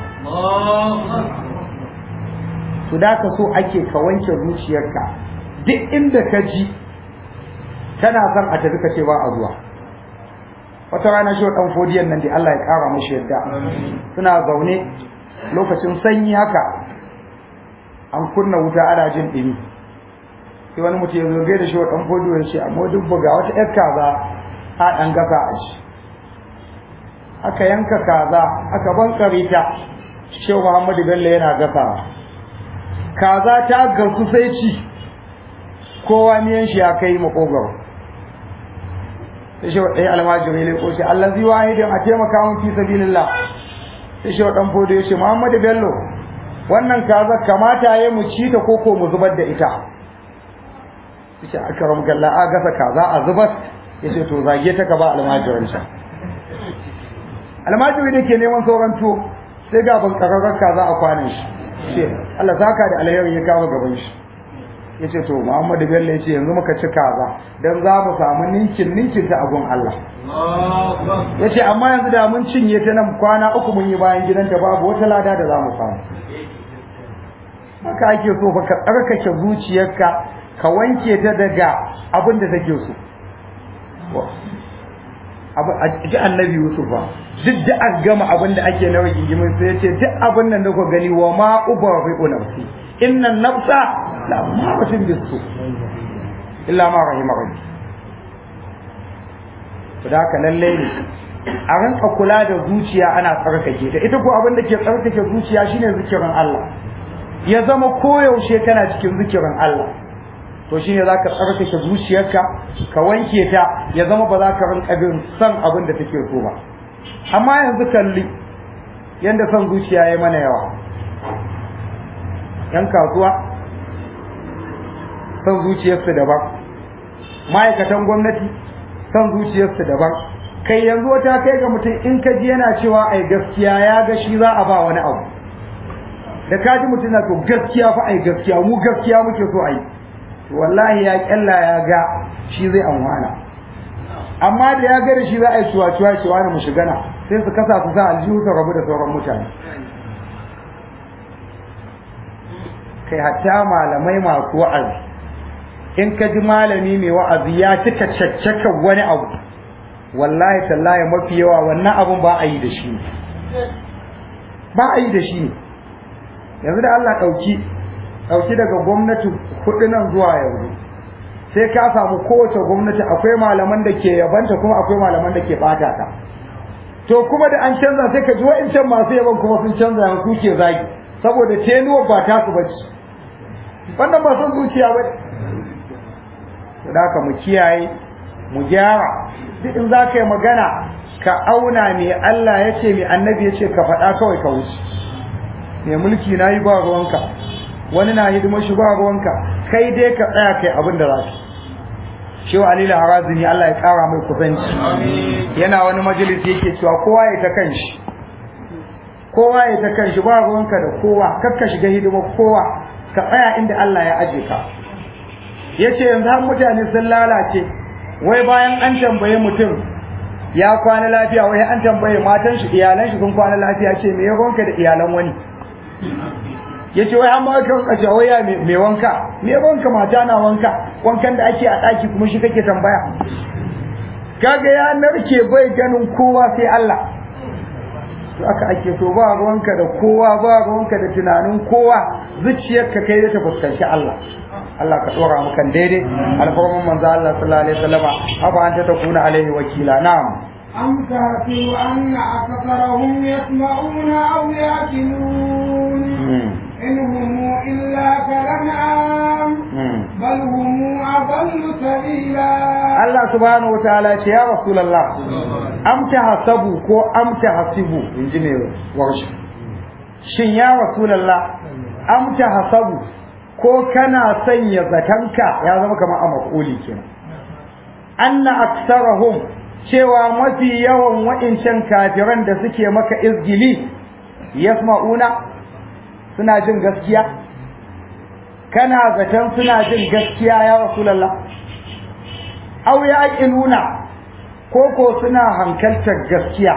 to da ka so ake ka wanke zuciyarka duk inda ka ji kana son a tafi ka ce ba a zuwa wata rana shi dan fodiyan nan da Allah ya kara mashi yadda suna zaune lokacin sanyi haka an kunna wuta ana jin dimi sai wani mutum ya zo gaida shi dan fodiyo ya ce amma duk ga wata yar kaza a dan gasa a shi aka yanka kaza aka bankare ta shehu Muhammadu Bello yana gasawa kaza ta gasu sai ci kowa miyan shi ya kai makogaro sai shi ɗaya almajiri ne ko shi Allah zai wahidin a taimaka mun fi sabilillah sai shi ɗan fodo ya ce Muhammadu Bello wannan kaza kamata ya mu ci ta koko mu zubar da ita yace akram galla a gasa kaza a zubar yace to zage ta ka ba almajirin sa almajiri da ke neman sauran tuwo sai ga ban kararrar kaza a kwanan shi ce Allah saka da alheri ya kawo gaban shi yace to Muhammadu Bello yace yanzu muka ci kaza dan za mu samu ninkin ninkin ta agun Allah yace amma yanzu da mun cinye ta nan kwana uku mun yi bayan gidanta babu wata lada da za mu samu haka ake so fa ka tsarkake zuciyarka ka wanke ta daga abin da take so abu a ji annabi Yusuf ba duk da an gama abin da ake na rigingimin sai ya ce duk abin nan da ku gani wa ma ubarri'u nafsi inna nafsa la ma'atin bisu illa ma rahima rabbi to da haka lalle ne a rinka kula da zuciya ana tsarkake ta ita ko abin da ke tsarkake zuciya shine zikirin Allah ya zama koyaushe kana cikin zikirin Allah to shine zaka tsarkake zuciyarka ka wanke ta ya zama ba za ka rinka bin san abin da take so ba amma yanzu kalli yanda son zuciya ya mana yawa yan kasuwa son zuciyarsu daban ma'aikatan gwamnati son zuciyarsu daban kai yanzu wata kai ga mutum in ka ji yana cewa ai gaskiya ya ga shi za a ba wani abu da ka ji mutum na to gaskiya fa ai gaskiya mu gaskiya muke so ai wallahi ya kyalla ya ga shi zai amfana amma da ya ga da shi za a yi cuwa-cuwa cewa na mu shiga na sai su kasa su sa aljihu su rabu da sauran mutane kai hatta malamai masu wa'azi in ka ji malami mai wa'azi ya cika caccaka wani abu wallahi tallahi mafi yawa wannan abun ba a yi da shi ba a yi da shi yanzu da Allah ɗauki ɗauki daga gwamnati hudu nan zuwa yanzu sai ka samu kowace gwamnati akwai malaman da ke yabanta kuma akwai malaman da ke ɓata ta to kuma da an canza sai ka ji wa'incan masu yaban kuma sun canza yanzu ke zagi saboda tenuwa ba ta su bace wannan ba son zuciya ba da haka mu kiyaye mu gyara duk in za ka yi magana ka auna me Allah ya ce me annabi ya ce ka faɗa kawai ka wuce me mulki na yi ba ruwanka wani na hidimar shi ba ruwanka kai dai ka tsaya kai abin da za ka shehu alilu harazini Allah ya kara mai kusanci yana wani majalisi yake cewa kowa ya ta kanshi kowa ya ta kanshi ba ruwanka da kowa kakka shiga hidimar kowa ka tsaya inda Allah ya aje ka yace yanzu har mutane sun lalace wai bayan an tambaye mutum ya kwana lafiya wai an tambaye matan shi iyalan shi sun kwana lafiya ce me ya gonka da iyalan wani yace wai an ba ka kace wai ya me wanka me wanka mata na wanka wankan da ake a daki kuma shi kake tambaya kaga ya narke bai ganin kowa sai Allah to aka ake so ba ruwanka da kowa ba ruwanka da tunanin kowa zuciyarka kai da ta fuskanci Allah Allah ka dora mu kan daidai alfarman manzo Allah sallallahu alaihi wasallama afa anta takuna alaihi wakila na'am أم تحسب أن أكثرهم يسمعون أو يأكلون إن هم إلا كالأنعام بل هم أضل سبيلا Allah subhanahu wataala ce ya rasulullah am tahasabu ko am tahasibu inji ne warshi shin ya rasulullah am tahasabu ko kana sanya zatanka ya zama kamar a maf'uli kenan anna aktsarahum cewa mafi yawan wa'incan kafiran da suke maka izgili yasma'una suna jin gaskiya kana zaton suna jin gaskiya ya rasulullah aw yaqiluna ko ko suna hankaltar gaskiya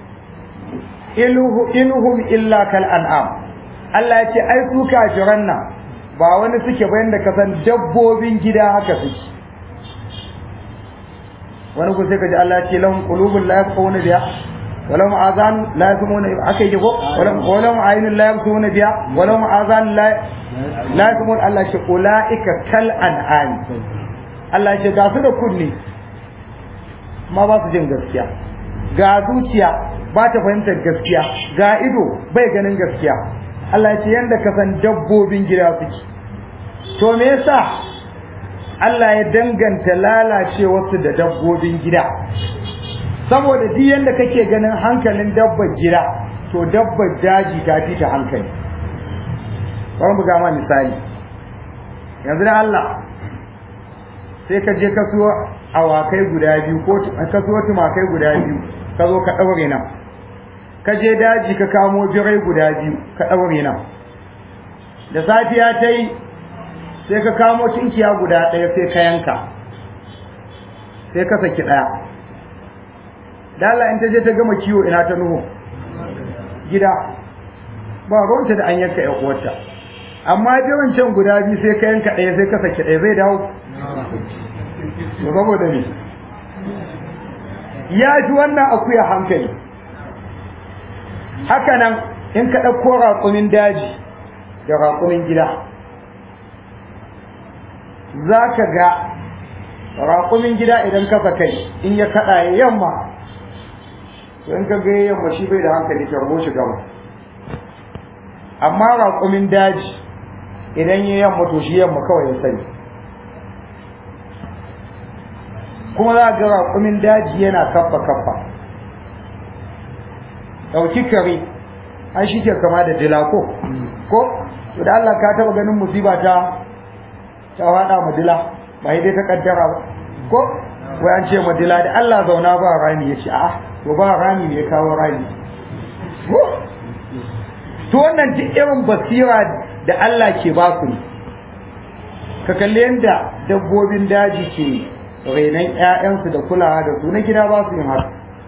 iluhu inuhum illa kal an'am Allah ya ce ai su kafiran nan ba wani suke bayan da kasan dabbobin gida haka suke wani ku sai ka ji Allah ya ce lahum qulubun la yafqahuna biha wa lahum azan la yasmuna aka yi ko wa lahum aynun la yabsuna biha wa lahum azan la la yasmun Allah ce ulaika kal an'am Allah ce ga su da kunni ma ba su jin gaskiya ga zuciya ba ta fahimtar gaskiya ga ido bai ganin gaskiya Allah ce yanda ka san dabbobin gida suke to me yasa Allah ya danganta lalacewarsu da dabbobin gida saboda duk yanda kake ganin hankalin dabbar gida to dabbar daji ta fi ta hankali bari mu ga ma misali yanzu da Allah sai ka je ka siyo awakai guda biyu ko ka siyo tumakai guda biyu ka zo ka ɗaure nan ka je daji ka kamo birai guda biyu ka ɗaure nan da safiya ta yi sai ka kamo tinkiya guda ɗaya sai ka yanka sai ka saki ɗaya da Allah in ta je ta gama kiwo ina ta nuhu gida ba ruwanta da an yanka ƴan uwarta amma biyan can guda biyu sai ka yanka ɗaya sai ka saki ɗaya zai dawo to saboda ne ya ji wannan akuya hankali haka nan in ka ɗauko raƙumin daji da raƙumin gida za ka ga raƙumin gida idan ka kai in ya kaɗa ya yamma to in ka ga yamma shi bai da hankali tarbo shi gama amma raƙumin daji idan ya yamma to shi yamma kawai ya sani kuma za ga raƙumin daji yana kaffa kaffa ɗauki kare an shi ke kama da dila ko ko to da Allah ka taɓa ganin musiba ta ta faɗa ma dila ba dai ta kaddara ba ko wai an ce ma dila da Allah zauna ba rami ya ce a'a to ba rami ne ya kawo rami ko to wannan duk irin basira da Allah ke ba ku ne ka kalli yadda dabbobin daji ke rainon ‘ya'yansu da kulawa da su na gida ba su yin haka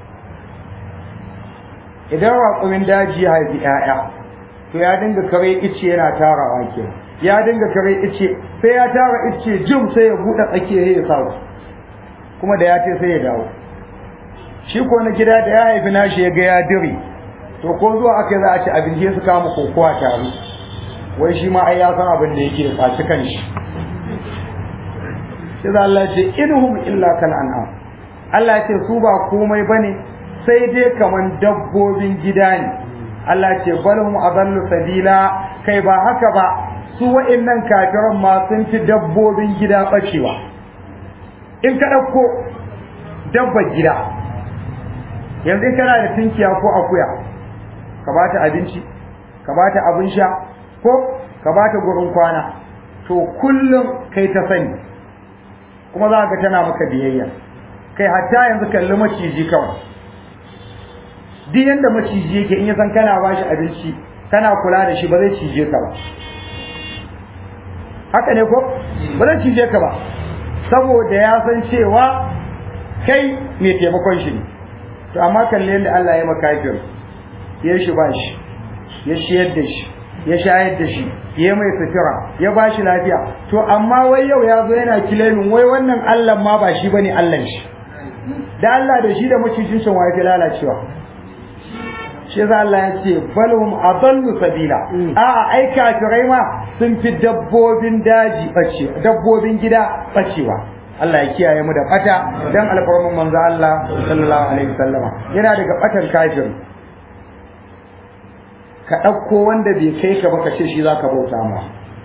idan raƙumin daji ya haifi ‘ya'ya to ya dinga kare ice yana tarawa ke ya dinga kare ice sai ya tara ice jim sai ya buɗe tsakiya ya sa kuma da ya ce sai ya dawo shi ko na gida da ya haifi nashi ya ga ya dire to ko zuwa aka za a ci abinci su kama kokowa tare wai shi ma ai ya san abin da yake faci kan shi sai Allah ce inhum illa kal an'am Allah ce su ba komai bane sai dai kaman dabbobin gida ne Allah ce balhum adallu sabila kai ba haka ba su wa'annan kafiran ma sun fi dabbobin gida bacewa in ka dauko dabbar gida yanzu kana da tinkiya ko akuya ka bata abinci ka bata abin sha ko ka bata gurin kwana to kullum kai ta sani kuma za ga tana maka biyayya kai hatta yanzu kalli maciji kawai duk yanda maciji yake in ya san kana ba shi abinci kana kula da shi ba zai cije ka ba haka ne ko ba zai cije ka ba saboda ya san cewa kai mai taimakon shi ne to amma kalli yadda Allah ya makafir ya shi ba shi ya shiyar da shi ya shayar da shi ya mai sutura ya ba shi lafiya to amma wai yau ya zo yana kilemin wai wannan Allah ma ba shi bane Allah shi da Allah da shi da macijin shan waye lalacewa shi yasa Allah ya ce balhum adallu sabila a'a ai kafirai ma sun fi dabbobin daji bace dabbobin gida bacewa Allah ya kiyaye mu da bata dan alfarman manzo Allah sallallahu alaihi wasallama yana daga batan kafir ka ɗauko wanda bai kai ka ba ka ce shi za ka bauta ma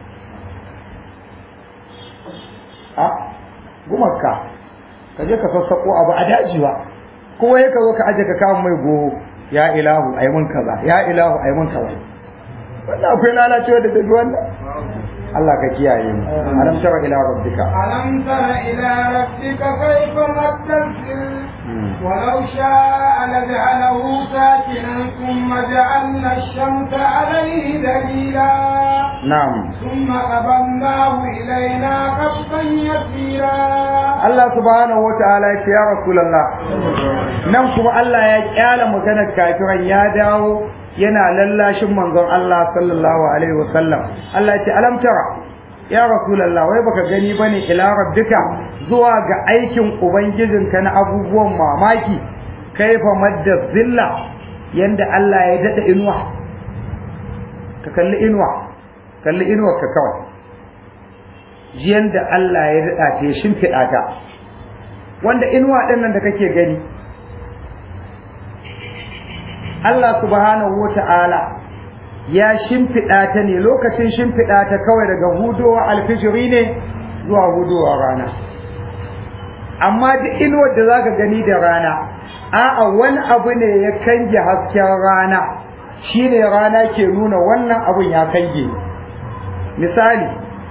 a gumarka ka je ka sassaƙo abu a daji ba kowa ya ka zo ka aje ka kawo mai goho ya ilahu ai mun kaza ya ilahu ai mun kaza wannan akwai lalacewa da dabi wannan Allah ka kiyaye mu alam tara ila rabbika ألم تر إلى ربك كيف مد الظل ولو شاء لجعله ساكنا ثم جعلنا الشمس عليه دليلا na'am ثم قبلناه إلينا قبضا يسيرا Allah subhanahu wa ta'ala ya ce ya Rasulullah nan kuma Allah ya kyala maganar kafiran ya dawo yana lallashin manzon Allah sallallahu alaihi wa sallam Allah ya ce alam tara ya Rasulullah wai baka gani bane ila rabbika zuwa ga aikin ubangijinka na abubuwan mamaki kaifa madda zilla yanda Allah ya dada inuwa ka kalli inuwa kalli inuwar ka kawai jiyan da Allah ya daɗa ta ya shimfiɗa ta wanda inuwa ɗin nan da kake gani Allah subhanahu wa ta'ala ya shimfiɗa ta ne lokacin shimfiɗa ta kawai daga hudowa alfijiri ne zuwa hudowa rana amma duk inuwar da zaka gani da rana a'a wani abu ne ya kange hasken rana shine rana ke nuna wannan abun ya kange misali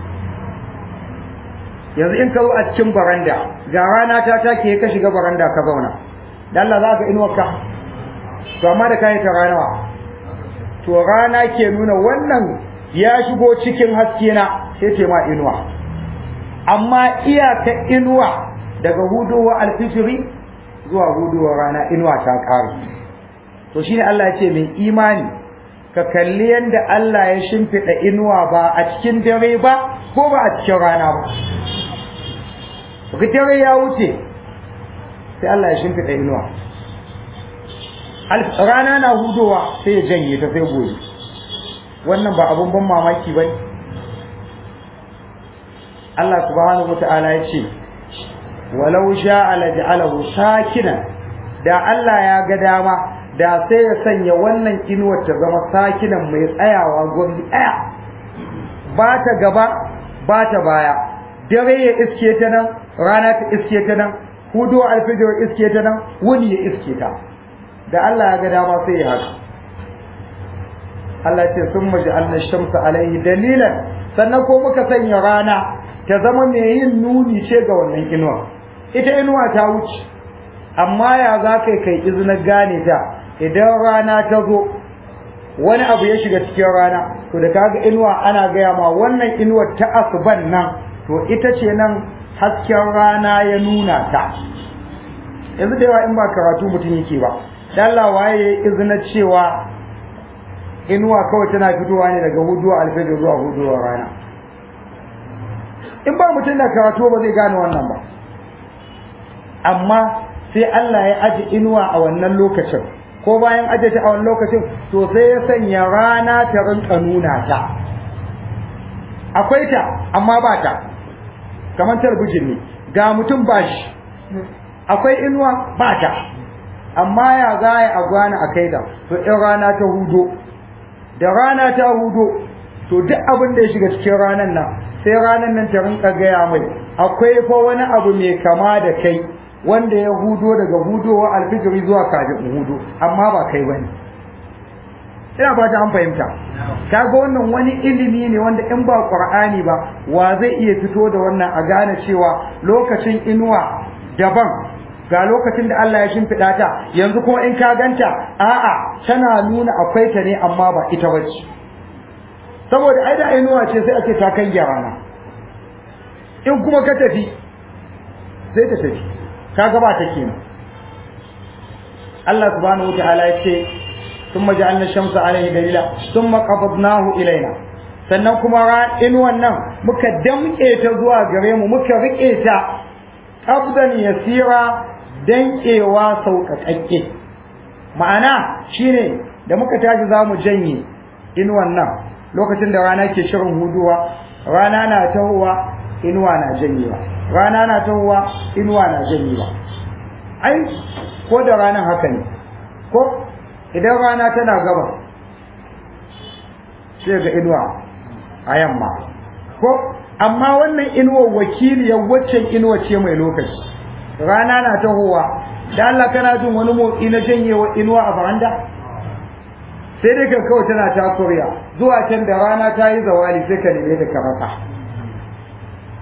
yanzu in ka zo a cikin baranda ga rana ta take ka shiga baranda ka zauna da Allah za ka inuwarka to amma da kayi ta ranawa to rana ke nuna wannan ya shigo cikin haske na sai ce ma inuwa amma iyaka inuwa daga hudowa alfijiri zuwa hudowa rana inuwa ta ƙare to shine Allah ya ce mai imani ka kalli yadda Allah ya shimfiɗa inuwa ba a cikin dare ba ko ba a cikin rana ba Ka dare ya wuce sai Allah ya shimfiɗa inuwa rana na hudowa sai ya janye ta sai gobe wannan ba abun ban mamaki ba Allah subhanahu wata'ala ya ce walau sha'a laj'alahu sakinan da Allah ya ga dama da sai ya sanya wannan inuwar ta zama sakinan mai tsayawa gwamni ɗaya ba ta gaba ba ta baya dare ya iske ta nan rana ta iske ta nan hudu alfijir iske ta nan wuni ya iske ta da Allah ya ga dama sai ya haka Allah ce sun maji Allah shamsa alaihi dalilan sannan ko muka sanya rana ta zama mai yin nuni ce ga wannan inuwa ita inuwa ta wuce amma ya za kai kai izinin gane ta idan rana ta zo wani abu ya shiga cikin rana to da kaga inuwa ana gaya ma wannan inuwar ta asuban nan to ita ce nan hasken rana ya nuna ta yanzu da yawa in ba karatu mutum yake ba dalla waye izina cewa inuwa kawai tana fitowa ne daga huduwa alfajir zuwa huduwa rana in ba mutum da karatu ba zai gane wannan ba amma sai Allah ya aji inuwa a wannan lokacin ko bayan aje ta a wannan lokacin to sai ya sanya rana ta rinka nuna ta akwai ta amma ba ta kamar talbijin ne ga mutum ba shi akwai inuwa ba ta amma ya za a gwana a kai da to in rana ta hudo da rana ta hudo to duk abin da ya shiga cikin ranar nan sai ranar nan ta rinka gaya mai akwai fa wani abu mai kama da kai wanda ya hudo daga hudowa alfijiri zuwa kafin hudo amma ba kai bane ina fata an fahimta kaga wannan wani ilimi ne wanda in ba qur'ani ba wa zai iya fito da wannan a gane cewa lokacin inuwa daban ga lokacin da Allah ya shimfiɗa ta yanzu kuma in ka ganta a'a tana nuna akwai ta ne amma ba ita bace saboda ai da inuwa ce sai ake ta kai rana in kuma ka tafi sai ta tafi kaga ba ta kenan Allah subhanahu wataala ya ce thumma ja'alna shamsa alayhi dalila thumma qabadnahu ilaina sannan kuma inuwan nan muka damƙe ta zuwa gare mu muka riƙe ta qabdan yasira danƙewa sauƙaƙaƙe ma'ana shine da muka tashi za mu janye inuwan nan lokacin da rana ke shirin huduwa rana na tahowa inuwa na janyewa rana na tahowa inuwa na janyewa ai ko da ranar haka ne ko idan rana tana gaba sai ga inuwa a yamma ko amma wannan inuwar wakiliyar waccan inuwa ce mai lokaci rana na tahowa da Allah kana jin wani motsi na janyewa inuwa a baranda sai dai ka kawai tana ta kuriya zuwa can da rana ta yi zawali sai ka neme ta ka rasa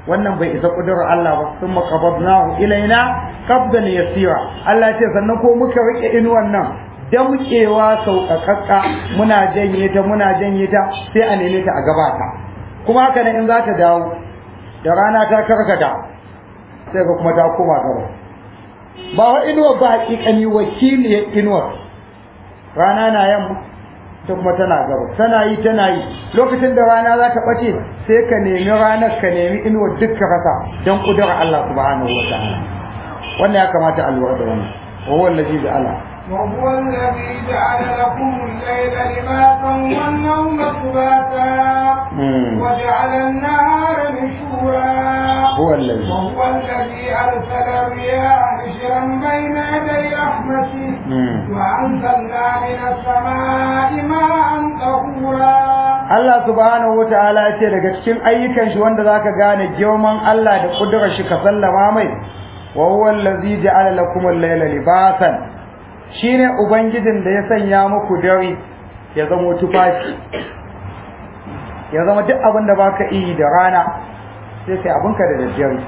wannan bai isa kudurar Allah ba sun makabadnahu ilaina qabdan yasira Allah ce sannan ko muka rike inuwan nan damƙewa sauƙaƙaƙa muna janye ta muna janye ta sai a neme ta a gabata kuma haka nan in za ta dawo da rana ta karkata sai ga kuma ta koma gaba ba wa inuwa ba hakikani wakiliyar inuwa rana na yamma ta kuma tana gaba tana yi tana yi lokacin da rana za ta ɓace sai ka nemi ranar ka nemi inuwar duk ka rasa don ƙudurar Allah subhanahu wa ta'ala wannan ya kamata a lura da wannan wa huwa allazi ja'ala وهو الذي جعل لكم الليل لباسا والنوم سباتا وجعل النهار نشورا هو الذي وهو الذي أرسل الرياح بشرا بين يدي رحمته وأنزلنا من السماء ماء طهورا Allah subhanahu wata'ala ya ce daga cikin ayyukan shi wanda zaka gane girman Allah da kudurar shi ka sallama mai wa huwa allazi ja'ala lakum al-layla libasan shine ubangijin da ya sanya muku dare ya zama tufafi ya zama duk abin da baka yi da rana sai kai abinka da daddare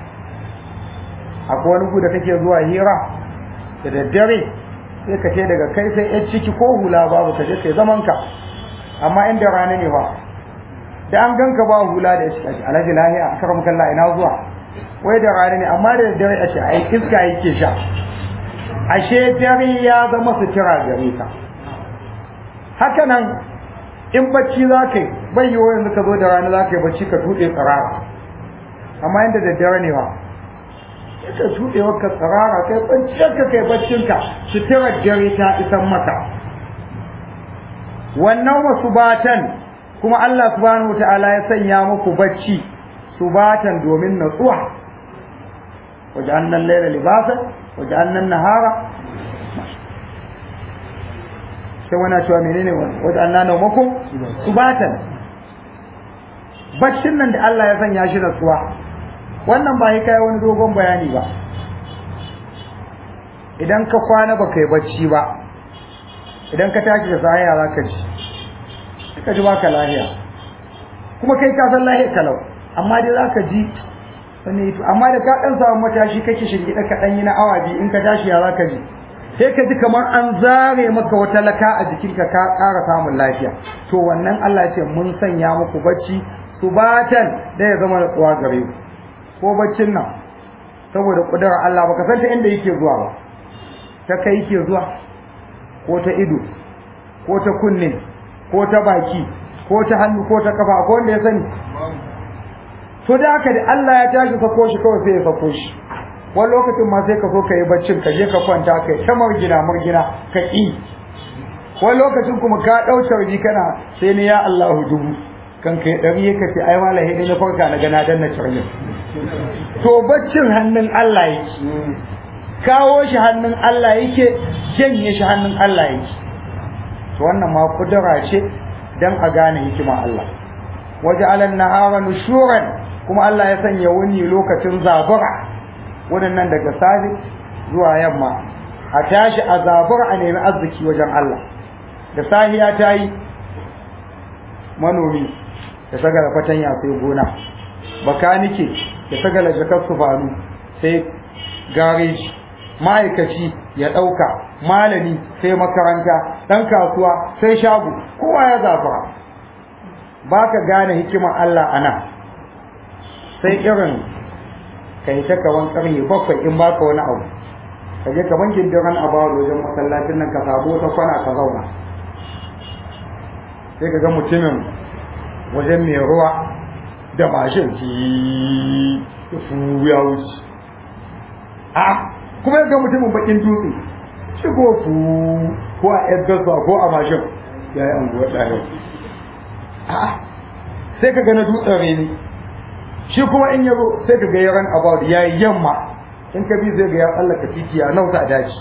akwai wani gu da kake zuwa hira da daddare sai ka ce daga kai sai yan ciki ko hula babu ka je kai zaman ka amma inda rana ne ba da an ganka ba hula da shi alhaji lahiya a karam kallah ina zuwa wai da rana ne amma da daddare a ce ai iska yake sha ashe dare ya zama sutura gare ka haka nan in bacci za ka yi bai yiwu yanzu ka zo da rana za ka yi bacci ka tuɗe tsirara amma inda da dare ne ba ka tuɗe ka tsirara kai bacciyarka kai baccinka suturar dare ta isan maka wannan wasu batan kuma Allah subhanahu wa ta'ala ya sanya muku bacci subatan domin natsuwa wajen laila libasan wajen nahara sai wana cewa menene wajen nana mako subatan baccin nan da Allah ya sanya shi natsuwa wannan ba kai wani dogon bayani ba idan ka kwana baka yi bacci ba idan ka tashi da sahiya za ka ji ka ji baka lahiya kuma kai ka san lahiya kalau amma dai za ka ji wani amma da ka dan samu matashi kake shirgida ka dan yi na awa biyu in ka tashi ya za ka ji sai ka ji kamar an zare maka wata laka a jikinka ka ƙara samun lafiya to wannan Allah ce mun sanya muku bacci subatan da ya zama natsuwa gare ku ko baccin nan saboda kudurar Allah baka san ta inda yake zuwa ba ta kai yake zuwa ko ta ido ko ta kunne ko ta baki ko ta hannu ko ta kafa ko wanda ya sani to da haka da Allah ya tashi sako shi kawai sai ya sako shi wani lokacin ma sai ka so ka yi baccin ka je ka kwanta kai ta margina margina ka ƙi wani lokacin kuma ka ɗau carbi kana sai ni ya Allahu dubu kan kai ɗari ka ce ai wala hidi na farka na gana danna carbin to baccin hannun Allah yake kawo shi hannun Allah yake janye shi hannun Allah yake to wannan ma kudura ce dan a gane hikima Allah waje alan nahara nushuran kuma Allah ya sanya wani lokacin zabura wannan daga safe zuwa yamma a tashi a zabura a nemi arziki wajen Allah da sahiya ta yi manomi ya sagala fatanya sai gona bakanike ya sagala jakar sufanu sai gareji ma'aikaci ya ɗauka malami sai makaranta ɗan kasuwa sai shago kowa ya zafara ba ka gane hikimar Allah a nan sai irin ka yi ta kawan ƙarni bakwai in ba ka wani abu ka je ka bankin diran a bawa wajen masallacin nan ka samu wata kwana ka zauna sai ka ga mutumin wajen mai ruwa da mashin ki fu ya wuce a kuma ya ga mutumin bakin dutse shi ko fu ko a yadda ko a mashin ya yi anguwa ɗaya a sai ka ga na dutsen reni shi kuma in yabo sai ka ga yaran about ya yi yamma in ka bi zai ga ya tsallaka titi ya nauta a daji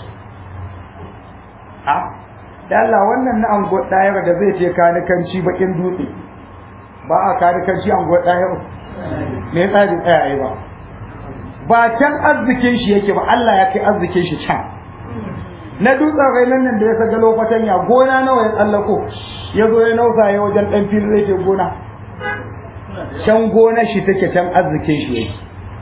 a da Allah wannan na anguwa ɗaya da zai ce kanikanci bakin dutse ba a kanikanci anguwa ɗaya me tsari tsaya ba ba can arzikin shi yake ba Allah ya kai arzikin shi can na dutsen rainan nan da ya saga lokacin ya gona nawa ya tsallako ya zo ya nausa ya wajen ɗan fili zai ce gona can gonar shi take can arzikin shi yake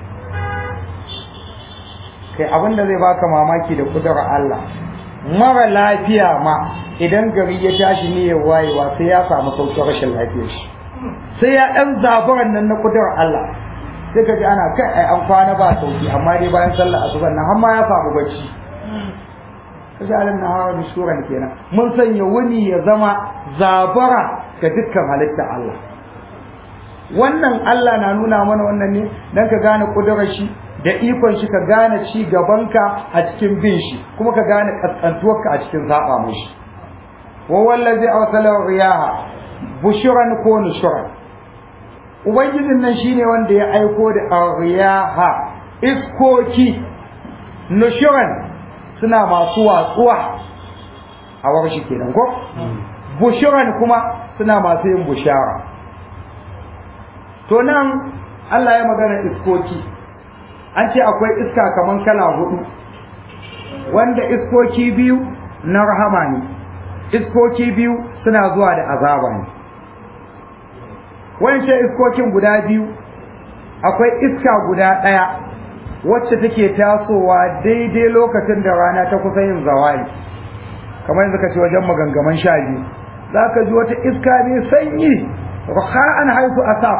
kai abin da zai baka mamaki da kudurar Allah mara lafiya ma idan gari ya tashi ne ya wayewa sai ya samu sauƙin rashin lafiyar shi sai ya ɗan zaburan nan na kudurar Allah sai ka ji ana kai ai an kwana ba sauki amma dai bayan sallar asuban nan har ma ya samu bacci kaji alim na hawa da shuran kenan mun sanya wuni ya zama zabara ga dukkan halitta Allah wannan Allah na nuna mana wannan ne dan ka gane kudurar shi da ikon shi ka gane ci gabanka a cikin bin shi kuma ka gane kaskantuwarka a cikin saba mishi wa wallazi awsala riyaha bushran ko nushran ubangijin nan shine wanda ya aiko da riyaha iskoki nushran suna masu watsuwa a warshi kenan ko bushran kuma suna masu yin bushara to nan Allah ya magana iskoki an ce akwai iska kaman kala hudu wanda iskoki biyu na rahama ne iskoki biyu suna zuwa da azaba ne wancan iskokin guda biyu akwai iska guda ɗaya wacce take tasowa daidai lokacin da rana ta kusa yin zawali kamar yanzu ka ce wajen magangaman sha biyu za ka ji wata iska mai sanyi ruha'an haifu asaf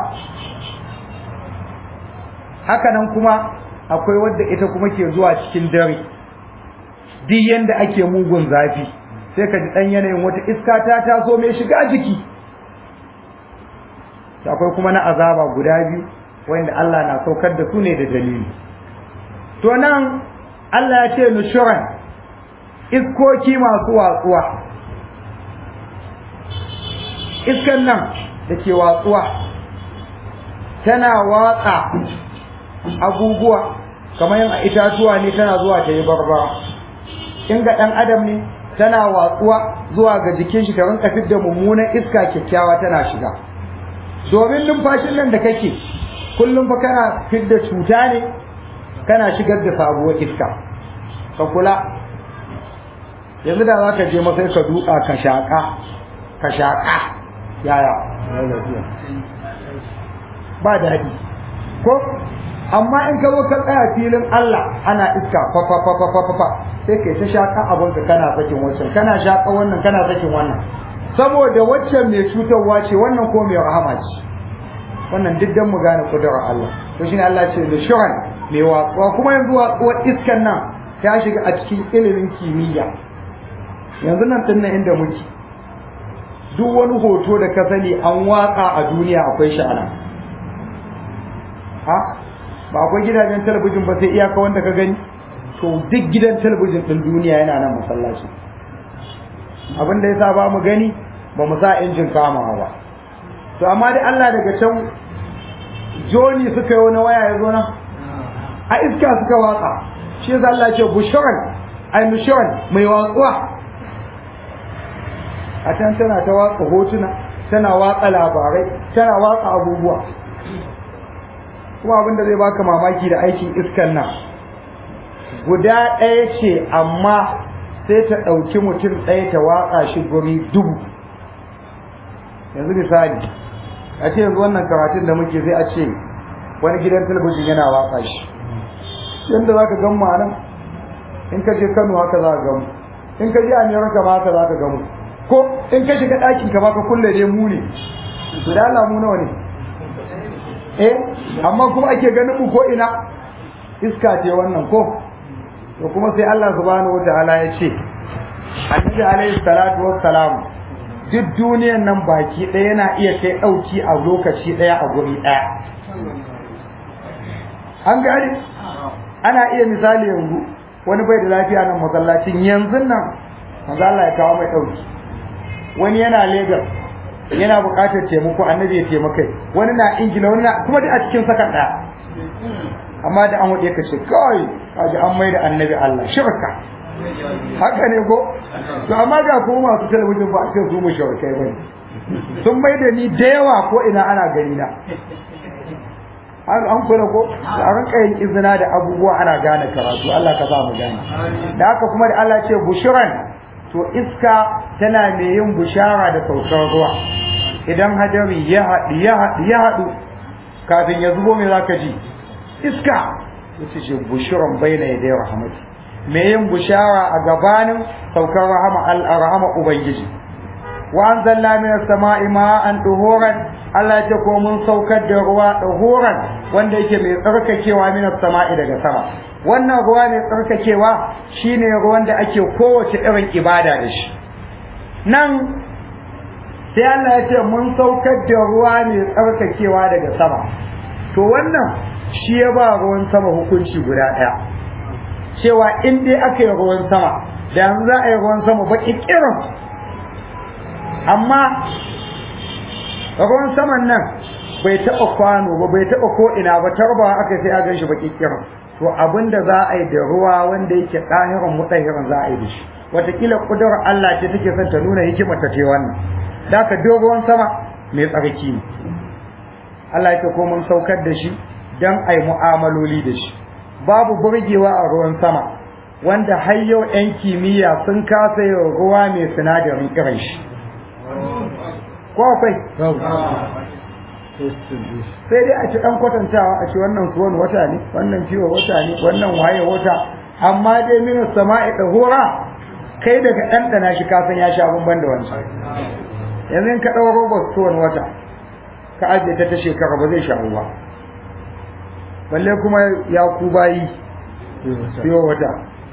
haka nan kuma akwai wadda ita kuma ke zuwa cikin dare duk yanda ake mugun zafi sai ka ji dan yanayin wata iska ta taso mai shiga jiki akwai kuma na azaba guda biyu wanda Allah na saukar da su ne da dalili to nan Allah ya ce nushuran iskoki masu watsuwa iskan nan da ke watsuwa tana watsa abubuwa kamar yin a itatuwa ne tana zuwa ta yi barbara in ga ɗan adam ne tana watsuwa zuwa ga jikin shi ta rinka fidda mummunan iska kyakkyawa tana shiga domin numfashin nan da kake kullum fa kana fidda cuta ne kana shigar da sabuwar iska ka kula yanzu da za ka je masai ka duka ka shaƙa ka shaƙa yaya ba daɗi ko amma in ka zo ka tsaya filin Allah ana iska fa fa fa fa fa fa sai kai ta shaka abin ka kana sakin wancan kana shaka wannan kana sakin wannan saboda waccan mai cutarwa ce wannan ko mai rahama ce wannan duk dan mu gane kudurar Allah to shine Allah ce da shuran mai watsuwa kuma yanzu watsuwar iskan nan ta shiga a cikin ilimin kimiyya yanzu nan din nan inda muke duk wani hoto da ka sani an watsa a duniya akwai shi ana ha ba akwai gidajen talabijin ba sai iyaka wanda ka gani to duk gidan talabijin din duniya yana nan masallaci abin da yasa ba mu gani ba mu sa injin kamawa ba to amma dai Allah daga can joni suka yi wani waya ya zo nan a iska suka watsa shi yasa Allah ya ce bushran ay nushran mai watsuwa a can tana ta watsa hotuna tana watsa labarai tana watsa abubuwa kuma abin da zai baka mamaki da aikin iskan nan guda ɗaya ce amma sai ta ɗauki mutum ɗaya ta watsa shi guri dubu yanzu misali a ce yanzu wannan karatun da muke sai a ce wani gidan talabijin yana watsa shi yadda za ka gan mu a nan in ka je kano haka za ka gamu in ka je amerika ma haka za ka gamu ko in ka shiga ɗakin ka ba ka kulle dai mu ne su da alamu nawa ne eh amma kuma ake ganin mu ko ina iska ce wannan ko to kuma sai Allah subhanahu wataala ya ce annabi alaihi salatu wassalam duk duniyan nan baki ɗaya yana iya kai ɗauki a lokaci ɗaya a guri ɗaya an gane ana iya misali yanzu wani bai da lafiya nan masallacin yanzu nan manzo Allah ya kawo mai ɗauki wani yana Lagos yana buƙatar taimako annabi ya taimakai wani na ingila wani na kuma duk a cikin sakan ɗaya amma da an waɗe ka ce kawai kaji an mai da annabi Allah shirka haka ne ko to amma ga kuma masu talabijin ba a cikin su mu shirkai bane sun mai da ni da yawa ko ina ana gani na an kula ko a rinka yin izina da abubuwa ana gane karatu Allah ka sa mu gane da haka kuma da Allah ce bushiran to iska tana mai yin bushara da saukar ruwa idan hadari ya haɗu ya haɗu ya haɗu kafin ya zubo me zaka ji iska yace ce bushuran baina yaday rahmati me yin bushara a gabanin saukar rahama al-rahama ubangiji wa anzalna minas sama'i ma'an duhuran Allah ya ce ko mun saukar da ruwa duhuran wanda yake mai tsarkakewa minas sama'i daga sama wannan ruwa mai tsarkakewa shine ruwan da ake kowace irin ibada da shi nan sai Allah ya ce mun saukar da ruwa mai tsarkakewa daga sama to wannan shi ya ba ruwan sama hukunci guda ɗaya cewa in dai aka yi ruwan sama da yanzu za a yi ruwan sama baki kirin amma ruwan saman nan bai taɓa kwano ba bai taɓa ko ina ba tarbawa aka sai a gan shi baki kirin to abin da za a yi da ruwa wanda yake ɗahirin mutahirin za a yi da shi wataƙila ƙudurar Allah ce take son ta nuna hikimar ta ce wannan da ka ruwan sama mai tsarki ne Allah ya ko mun saukar da shi don a yi mu'amaloli da shi babu burgewa a ruwan sama wanda har yau 'yan kimiyya sun kasa yin ruwa mai sinadarin irin shi ko akwai sai dai a ci ɗan kwatantawa a ci wannan suwan wata ne wannan ciwo wata ne wannan waye wata amma dai minin sama'i da hora kai daga ɗanɗana shi kasan ya sha bamban da wancan yanzu in ka ɗau robar suwan wata ka ajiye ta ta shekara ba zai sha ba balle kuma ya ku bayi siyo wata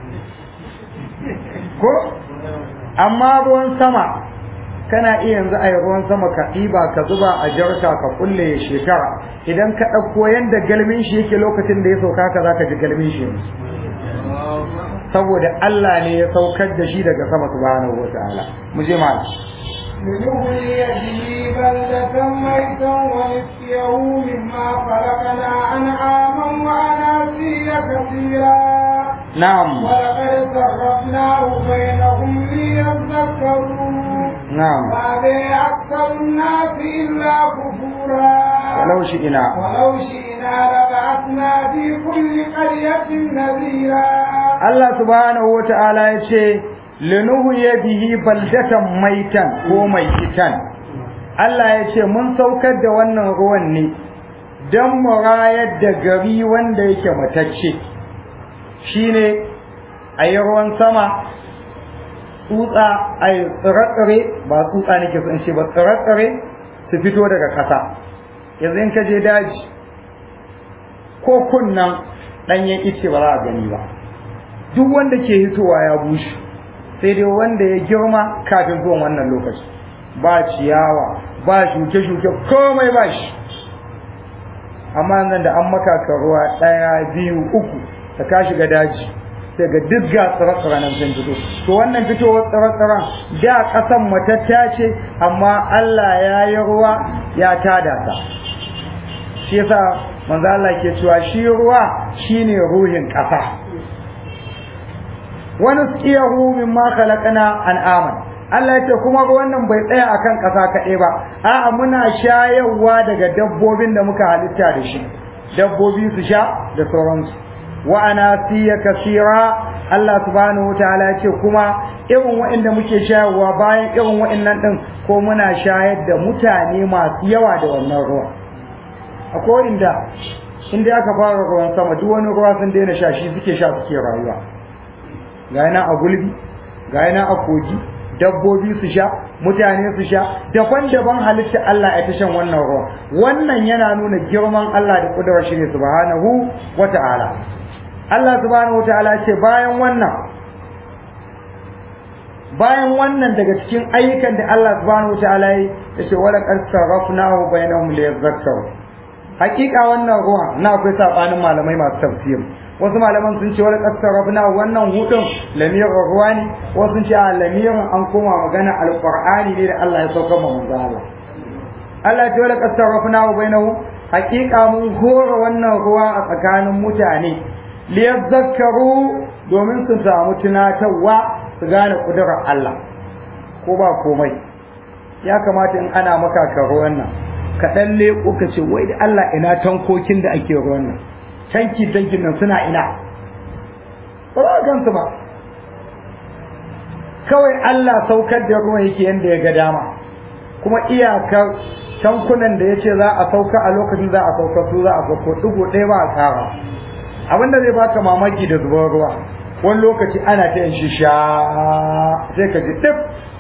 ko amma ruwan sama kana iya yanzu a yi ruwan sama ka ɗiba ka zuba a jarka ka kulle ya shekara idan ka ɗauko yadda galmin shi yake lokacin da ya sauka ka za ka ji galmin shi yanzu saboda Allah ne ya saukar da shi daga sama subhanahu wa ta'ala mu je ma لنهلي به بلدة ميتا ونسقيه مما خلقنا أنعاما وأناسيا كثيرا نعم ولقد صرفناه بينهم ليذكروا نعم وأبي أكثر الناس إلا كفورا ولو شئنا ولو شئنا لبعثنا في كل قرية نذيرا Allah subhanahu wa ta'ala ya ce linuhu ya bihi baldatan maitan ko mai kitan Allah ya ce mun saukar da wannan ruwan ne don mu rayar da gari wanda yake matacce shine a yi ruwan sama tsutsa a yi tsire ba tsutsa nake so in ce ba tsire su fito daga ƙasa yanzu in ka je daji ko kunnan ɗanyen ice ba za a gani ba duk wanda ke hitowa ya bushe sai dai wanda ya girma kafin zuwan wannan lokaci ba ciyawa ba shuke-shuke komai ba shi amma nan da an maka ka ruwa ɗaya biyu uku da ka shiga daji sai ga duk ga tsire-tsire nan sun fito to wannan fitowar tsire-tsiren da ƙasan matatta ce amma Allah ya yi ruwa ya tada ta shi yasa manzo Allah ke cewa shi ruwa shine ruhin ƙasa wani tsiyahu min ma khalaqna an'aman Allah ya ce kuma wannan bai tsaya akan ƙasa kaɗai ba a'a muna shayarwa daga dabbobin da muka halitta da shi dabbobi su sha da sauransu wa anasiya kasira Allah subhanahu wataala ya ce kuma irin waɗanda muke shayarwa bayan irin waɗannan din ko muna shayar da mutane masu yawa da wannan ruwa akwai inda inda aka fara ruwan sama duk wani ruwa sun daina sha shi suke sha suke rayuwa ga yana a gulbi ga yana a kogi dabbobi su sha mutane su sha daban-daban halitta Allah ya ta shan wannan ruwa wannan yana nuna girman Allah da kudurar shi ne subhanahu wata'ala Allah subhanahu wata'ala ce bayan wannan bayan wannan daga cikin ayyukan da Allah subhanahu wata'ala ya ce wala qad sarrafnahu bainahum liyadhakkaru hakika wannan ruwa na akwai sabanin malamai masu tafsir wasu malaman sun ce wani ƙasar rabna wannan hudun lamirin ruwa ne wasu sun ce a lamirin an koma magana alƙur'ani ne da Allah ya sauka ma manzo Allah Allah ya ce wani ƙasar rabna wa bainahu haƙiƙa mun hora wannan ruwa a tsakanin mutane liyadzakkaru domin su samu tunatarwa su gane kudurar Allah ko ba komai ya kamata in ana maka ka ruwan nan ka ɗan leƙo ka ce wai da Allah ina tankokin da ake ruwan nan tanki tankin nan suna ina ba za a gansu ba kawai Allah saukar da ruwan yake yadda ya ga dama kuma iyakar tankunan da ya ce za a sauka a lokacin za a sauka su za a sauko ɗigo ɗaya ba a tsara abin da zai baka mamaki da zubar ruwa wani lokaci ana ta yin shisha sai ka ji ɗif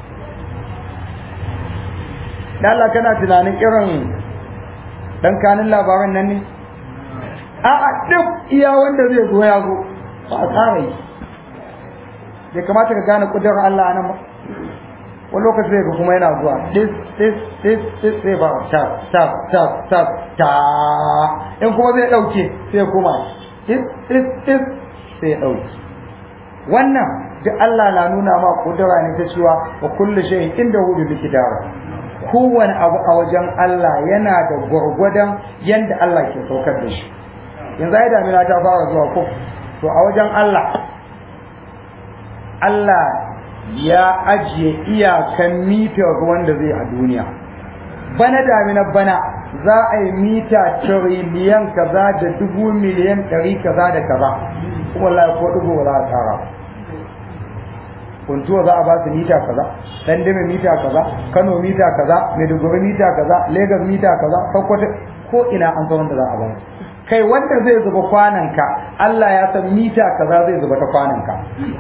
da Allah kana tunanin irin dan kanin labaran nan ne a'a duk iya wanda zai zo ya zo ba a tsara yi bai kamata ka gane kudurar Allah nan ba wani lokaci zai ga kuma yana zuwa tis tis tis tis sai ba tap tap tap tap ta in kuma zai dauke sai kuma tis tis tis sai ya dauke wannan duk Allah na nuna ma kudura ne ta cewa wa kullu shay'in inda hu bi kidara kowane abu a wajen Allah yana da gwargwadon yanda Allah ke saukar da shi yanzu ai damina ta fara zuwa ko to a wajen Allah Allah ya ajiye iyakan mitar ruwan da zai a duniya bana damina bana za a yi mita tiriliyan kaza da dubu miliyan ɗari kaza da kaza kuma wallahi ko dubu za a tsara kuntuwa za a ba su mita kaza dandame mita kaza kano mita kaza maiduguri mita kaza lagos mita kaza sokoto ko ina an san wanda za a ba kai wanda zai zuba kwananka Allah ya san mita kaza zai zuba ta kwananka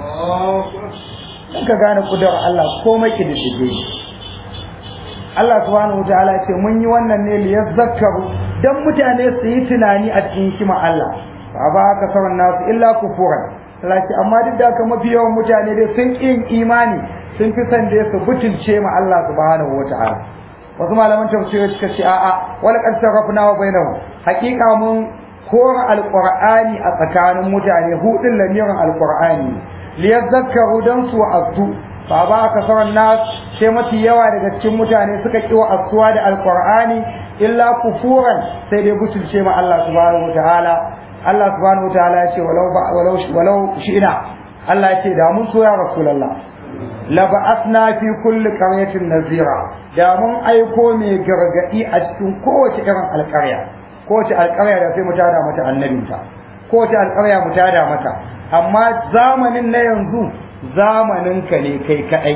ka gane kudar Allah komai kididdige Allah subhanahu wataala ya ce mun yi wannan ne li yazakkaru dan mutane su yi tunani a cikin hikima Allah fa ba ka sauran nasu illa kufuran Allah ce amma duk da haka mafi yawan mutane dai sun yin imani sun fi son dai su butulce ma Allah subhanahu wataala wasu malaman tafsiri suka ce a'a wal qad sarrafna wa bainahum haqiqa mun kora alqur'ani a tsakanin mutane hudin lamirin alqur'ani liyadzakkaru dan su azu fa ba ka sauran nas sai mafi yawa daga cikin mutane suka kiwa asuwa da alqur'ani illa kufuran sai dai butulce ma Allah subhanahu wataala Allah subhanahu wataala ya ce walau walau walau shi'na Allah ya ce da mun so ya rasulullah la ba'athna fi kulli qaryatin nazira da mun aiko mai gargadi a cikin kowace irin alƙarya kowace alƙarya da sai mu tada mata annabinta kowace alƙarya mu tada mata amma zamanin na yanzu zamanin ka ne kai kadai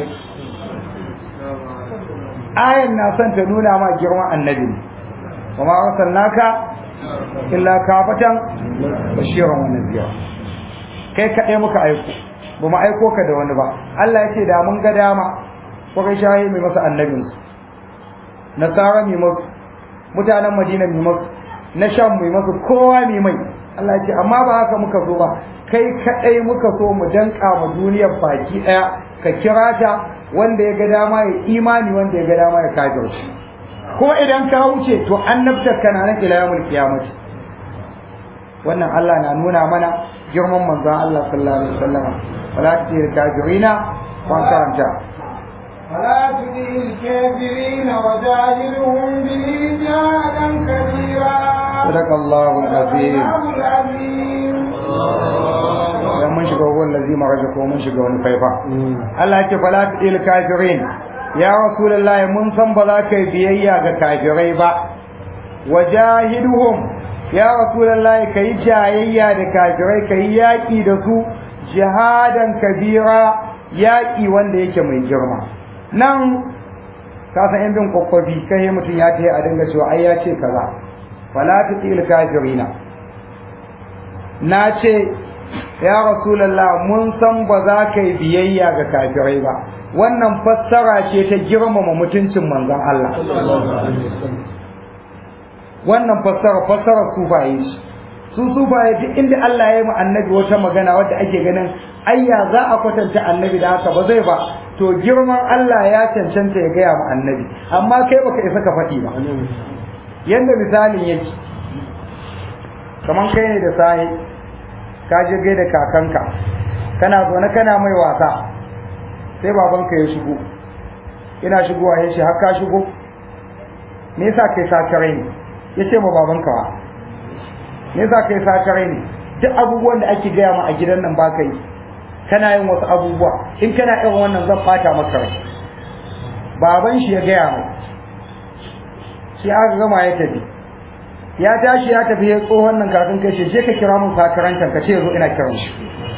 ayan na son ta nuna ma girman annabi ne wa ma arsalnaka illa kafatan bashiran wa nadhira kai kadai muka aiko ba mu aiko ka da wani ba Allah ya ce da mun ga dama ko kai shahi mai masa annabin su nasara mai masu mutanen madina mai masu na sham mai masu kowa mai mai Allah ya ce amma ba haka muka so ba kai kadai muka so mu danka ma duniyar baki daya ka kira ta wanda ya ga dama ya imani wanda ya ga dama ya kafirci ko idan ka wuce to annabtar kana nan ila yawmul qiyamah wannan Allah na nuna mana girman manzon Allah sallallahu alaihi wasallam wala tir kafirina wan karanta ولا تطع الكافرين وجاهدهم به جهادا كبيرا صدق الله العظيم الله العظيم dan mun shiga wannan lazima raja ko mun shiga wani faifa Allah ya ce fala tir kafirin ya rasulullahi mun san ba za ka yi biyayya ga kafirai ba wajahiduhum ya rasulullahi kai jayayya da kafirai kai yaki da su jihadan kabira yaki wanda yake mai girma nan ka san yan bin kokkofi kai mutum ya ce a dinga cewa ai ya ce kaza fala tutil kafirina na ce ya rasulullah mun san ba za ka yi biyayya ga kafirai ba wannan fassara ce ta girmama mutuncin manzon Allah wannan fassara fassara sufaye ce su sufaye duk inda Allah ya yi mu annabi wata magana wadda ake ganin ayya za a kwatanta annabi da haka ba zai ba to girman Allah ya cancanta ya gaya mu annabi amma kai baka isa ka faɗi ba yanda misalin yake kaman kai ne da sahi ka je gaida kakanka kana zaune kana mai wasa sai babanka ya shigo ina shigowa ya ce har ka shigo me yasa kai sakarai ne ya ce ma babanka wa me yasa kai sakarai ne duk abubuwan da ake gaya ma a gidan nan ba ka yi kana yin wasu abubuwa in kana irin wannan zan fata maka rai baban shi ya gaya mai shi aka gama ya tafi ya tashi ya tafi ya tsohon nan kafin kai shi je ka kira mun sakarantar ka ce zo ina kiran shi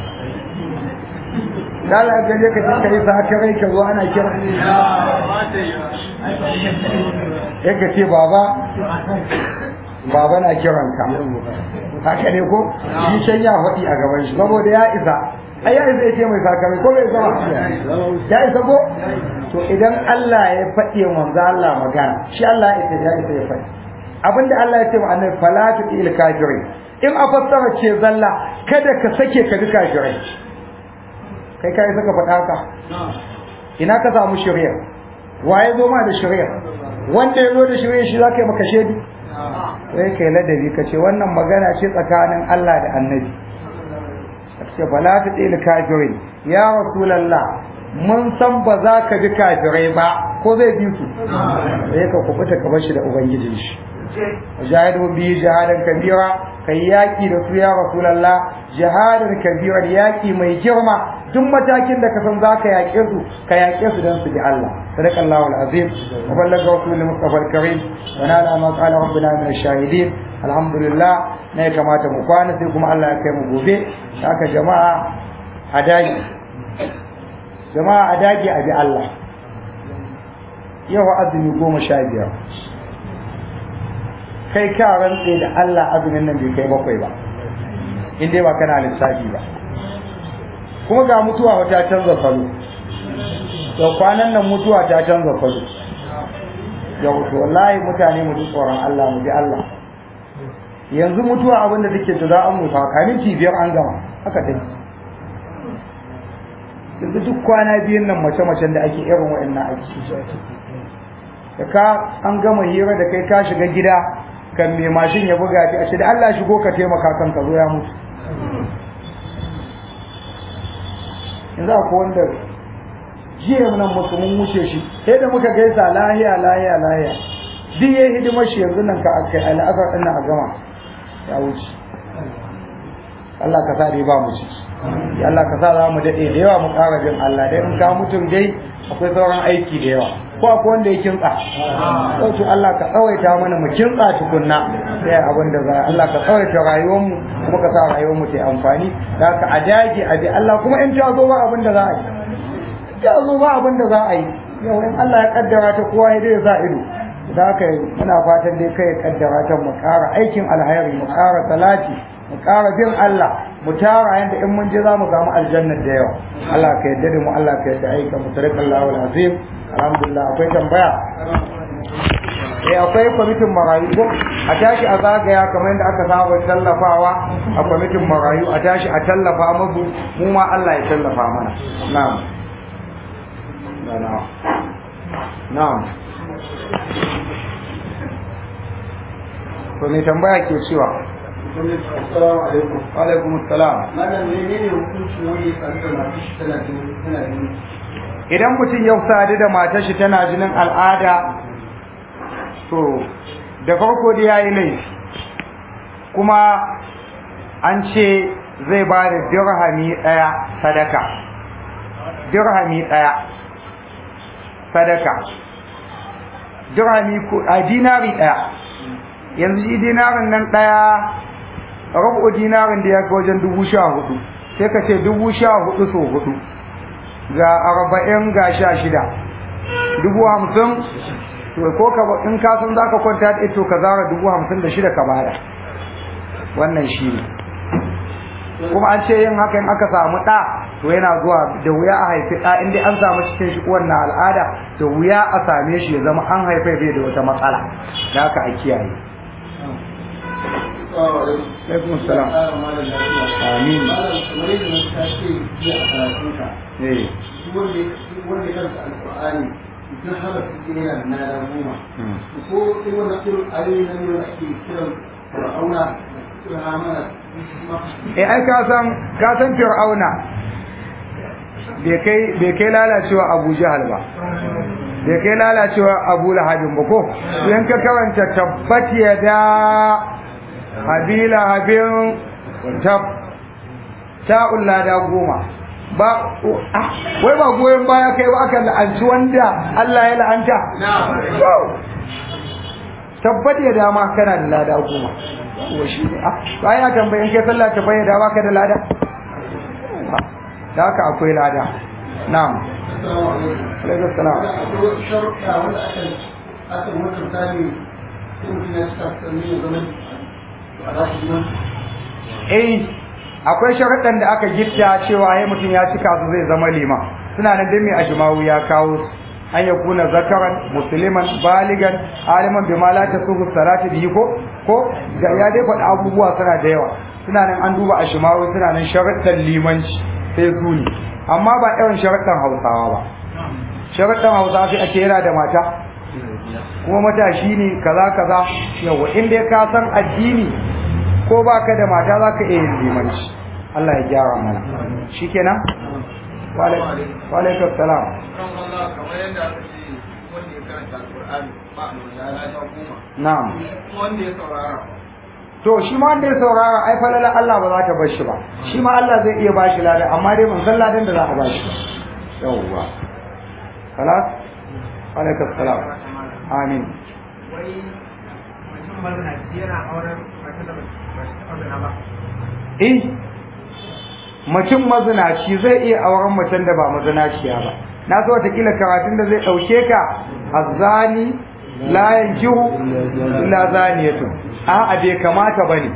da Allah ga je ka je ka yi sakarai ka zo ana kira yake ce baba baba na kiranka haka ne ko shi can ya faɗi a gaban shi saboda ya isa ai ya isa ya ce mai sakamai ko bai zama ya isa ko to idan Allah ya faɗi wa manzo Allah magana shi Allah ya isa ya isa ya faɗi abinda Allah ya ce wa annabi fala tu'il kafirin in a fassara ce zalla kada ka sake ka bi kafirai kai kai saka faɗa haka ina ka samu shari'a waye zo ma da shari'a wanda ya zo da shari'a shi zaka yi maka shedi sai kai ladabi ka ce wannan magana ce tsakanin Allah da annabi ce bala ta tsili kafirin ya rasulallah mun san ba za ka bi kafirai ba ko zai bi su sai ka kubuta ka bashi da ubangijin shi jahidu bi jahadan kabira kai yaki da su ya rasulallah jahadan kabira yaki mai girma duk matakin da ka san za ka yaƙe su ka yaƙe su don su bi Allah sadaka Allahu al-azim wa ballaga rasulul mustafa al-karim wa nala ma qala rabbuna min ash-shahidin alhamdulillah ne kamata mu kwana sai kuma Allah ya kai mu gobe haka jama'a a dagi jama'a a dagi a bi Allah yau azumi goma sha biyar kai ka rantse da Allah azumin nan bai kai bakwai ba in dai ba kana lissafi ba kuma ga mutuwa wata canza salo to kwanan nan mutuwa ta canza salo yau to wallahi mutane mu ji tsoron Allah mu bi Allah yanzu mutuwa abin da take to za an mutu kamin biyar an gama haka dai yanzu duk kwana biyun nan mace-macen da ake irin wa'annan aiki da ka an gama hira da kai ka shiga gida kan mai mashin ya buga ta a ce da Allah shigo ka taimaka kan ka zo ya mutu yanzu akwai wanda jiya nan musu mun wuce shi sai da muka gaisa lahiya lahiya lahiya duk yayi hidimar shi yanzu nan ka akai al'asar din a gama ya wuce Allah ka sa dai ba mu ci ya Allah ka sa za mu dade da yawa mu ƙara bin Allah dai in ka mutum dai akwai sauran aiki da yawa ko akwai wanda ya kintsa ko to Allah ka tsawaita mana mu kintsa tukunna sai abin da za Allah ka tsawaita rayuwar mu kuma ka sa rayuwar mu ta amfani da ka a dage a bi Allah kuma in ta zo ba abin da za a yi ta zo ba abin da za a yi yau in Allah ya kaddara ta kowa ya dai sa ido da haka muna fatan dai kai ya kaddara ta mu ƙara aikin alhairi mu ƙara salati mu ƙara bin Allah mu tara yanda in mun je za mu samu aljanna da yawa Allah ka yarda da mu Allah ka yarda aika mu tarik Allahu alazim alhamdulillah akwai tambaya eh akwai kwamitin marayu ko a tashi a zagaya kamar yadda aka saba tallafawa a kwamitin marayu a tashi a tallafa musu mu ma Allah ya tallafa mana na'am na'am na'am to mai tambaya ke cewa Assalamu alaikum. alaikum assalam Malam menene hukuncin wani ya sadu da masu shi tana jini tana jini? idan mutum ya sadu da matar shi tana jinin al'ada to da farko da yayi laifi kuma an ce zai ba da dirhami ɗaya sadaka dirhami ɗaya sadaka dirhami ko a dinari ɗaya yanzu shi dinarin nan ɗaya rabu dinarin da ya ga wajen dubu sha hudu sai ka ce dubu sha hudu so hudu ga arba'in ga sha shida dubu hamsin to ko ka in ka san zaka kwanta da ito ka zara dubu hamsin da shida ka bada wannan shi ne kuma an ce yin haka in aka samu ɗa to yana zuwa da wuya a haifi ɗa in dai an samu cikin shi wannan al'ada da wuya a same shi ya zama an haife bai da wata matsala da haka a kiyaye Assalamu alaikum. alaikum salam Ƙara malam lafiya. Amin. Malam kamar yadda na ta ce jiya a karatunka. eh Duk wanda ya duk wanda ya karanta Alƙur'ani idan har su ke yana da nada goma. Ko in wannan irin ayoyi na nuna ake kiran Fir'auna da Hamana eh ai ka san ka san fir'auna bai kai bai kai lalacewa Abu Jahal ba bai kai lalacewa Abu Lahabin ba ko idan ka karanta tabbat yada habila habin tab ta'ul lada goma ba ah, wai ba goyon baya kai ba aka la'anci wanda Allah ya la'anta To, tabbat ya dama kana da lada goma wa shi ne ah ba ya tambayin kai sallah ta bayyana ba ka da lada da haka akwai lada na'am Assalamu alaikum. alaikum salam Da akwai sharuɗa wanda aka aka yi wata misali sai mutum ya cika sannan ya zama a za su nan eh akwai sharaɗan da aka gitta cewa ai mutum ya cika su zai zama liman suna nan dai mai ajmawu ya kawo su an ya kuna zakaran musliman baligan aliman bima la tasuhu salati bihi ko ko ga ya dai faɗi abubuwa suna da yawa suna nan an duba ajmawu suna nan sharaɗan limanci sai su ne amma ba irin sharaɗan hausawa ba sharaɗan hausawa sai ake yana da mata kuma matashi ne kaza kaza yawa in dai ka san addini ko baka da mata zaka iya yin limanci Allah ya gyara mana shikenan wa alaikum salam kan Allah kamar yadda aka ce wanda ya karanta Al-Qur'ani ba a nuna ya ja goma na'am wanda ya saurara to shi ma wanda ya saurara ai falala Allah ba za ta bar shi ba shi ma Allah zai iya bashi ladan amma dai mun san ladan da za a bashi yawwa خلاص alaikum salam amin wai mutum mazinaci yana auren mace da ba ta taɓa zina ba eh mutum mazinaci zai iya auren macen da ba mazinaciya ba na so watakila karatun da zai ɗauke ka azzani la yankihu illa zaniyatun a'a bai kamata bane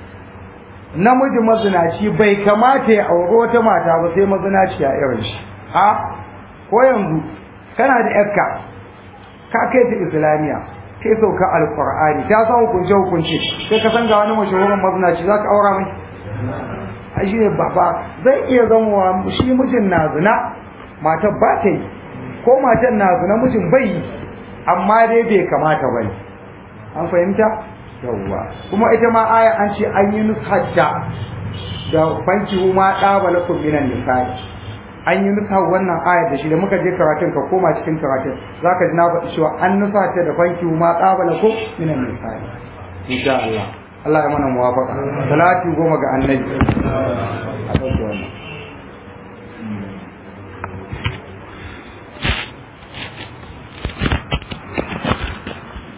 namiji mazinaci bai kamata ya auri wata mata ba sai mazinaciya irin shi a ko yanzu kana da yarka ka kai ta islamiya kai sauka alqur'ani ta san hukunce hukunce sai ka san ga wani mashahurin mazinaci zaka aura mai ai shi ne baba zai iya zama shi mijin na zina matar ba ta yi ko matar na zina mijin bai yi amma dai bai kamata bane an fahimta yawwa kuma ita ma aya an ce an yi nushajja da fanki ma ɗaba lakum minan nisa'i an yi nusa wannan aya da shi da muka je karatun ka koma cikin karatun zaka ji na faɗi cewa an nusa ta da fanki ma ɗaba lakum minan nisa'i insha Allah Allah ya mana muwafaqa salati goma ga annabi a ɗauke wannan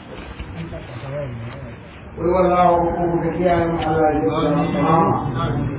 قل والله ربكم كثيرا على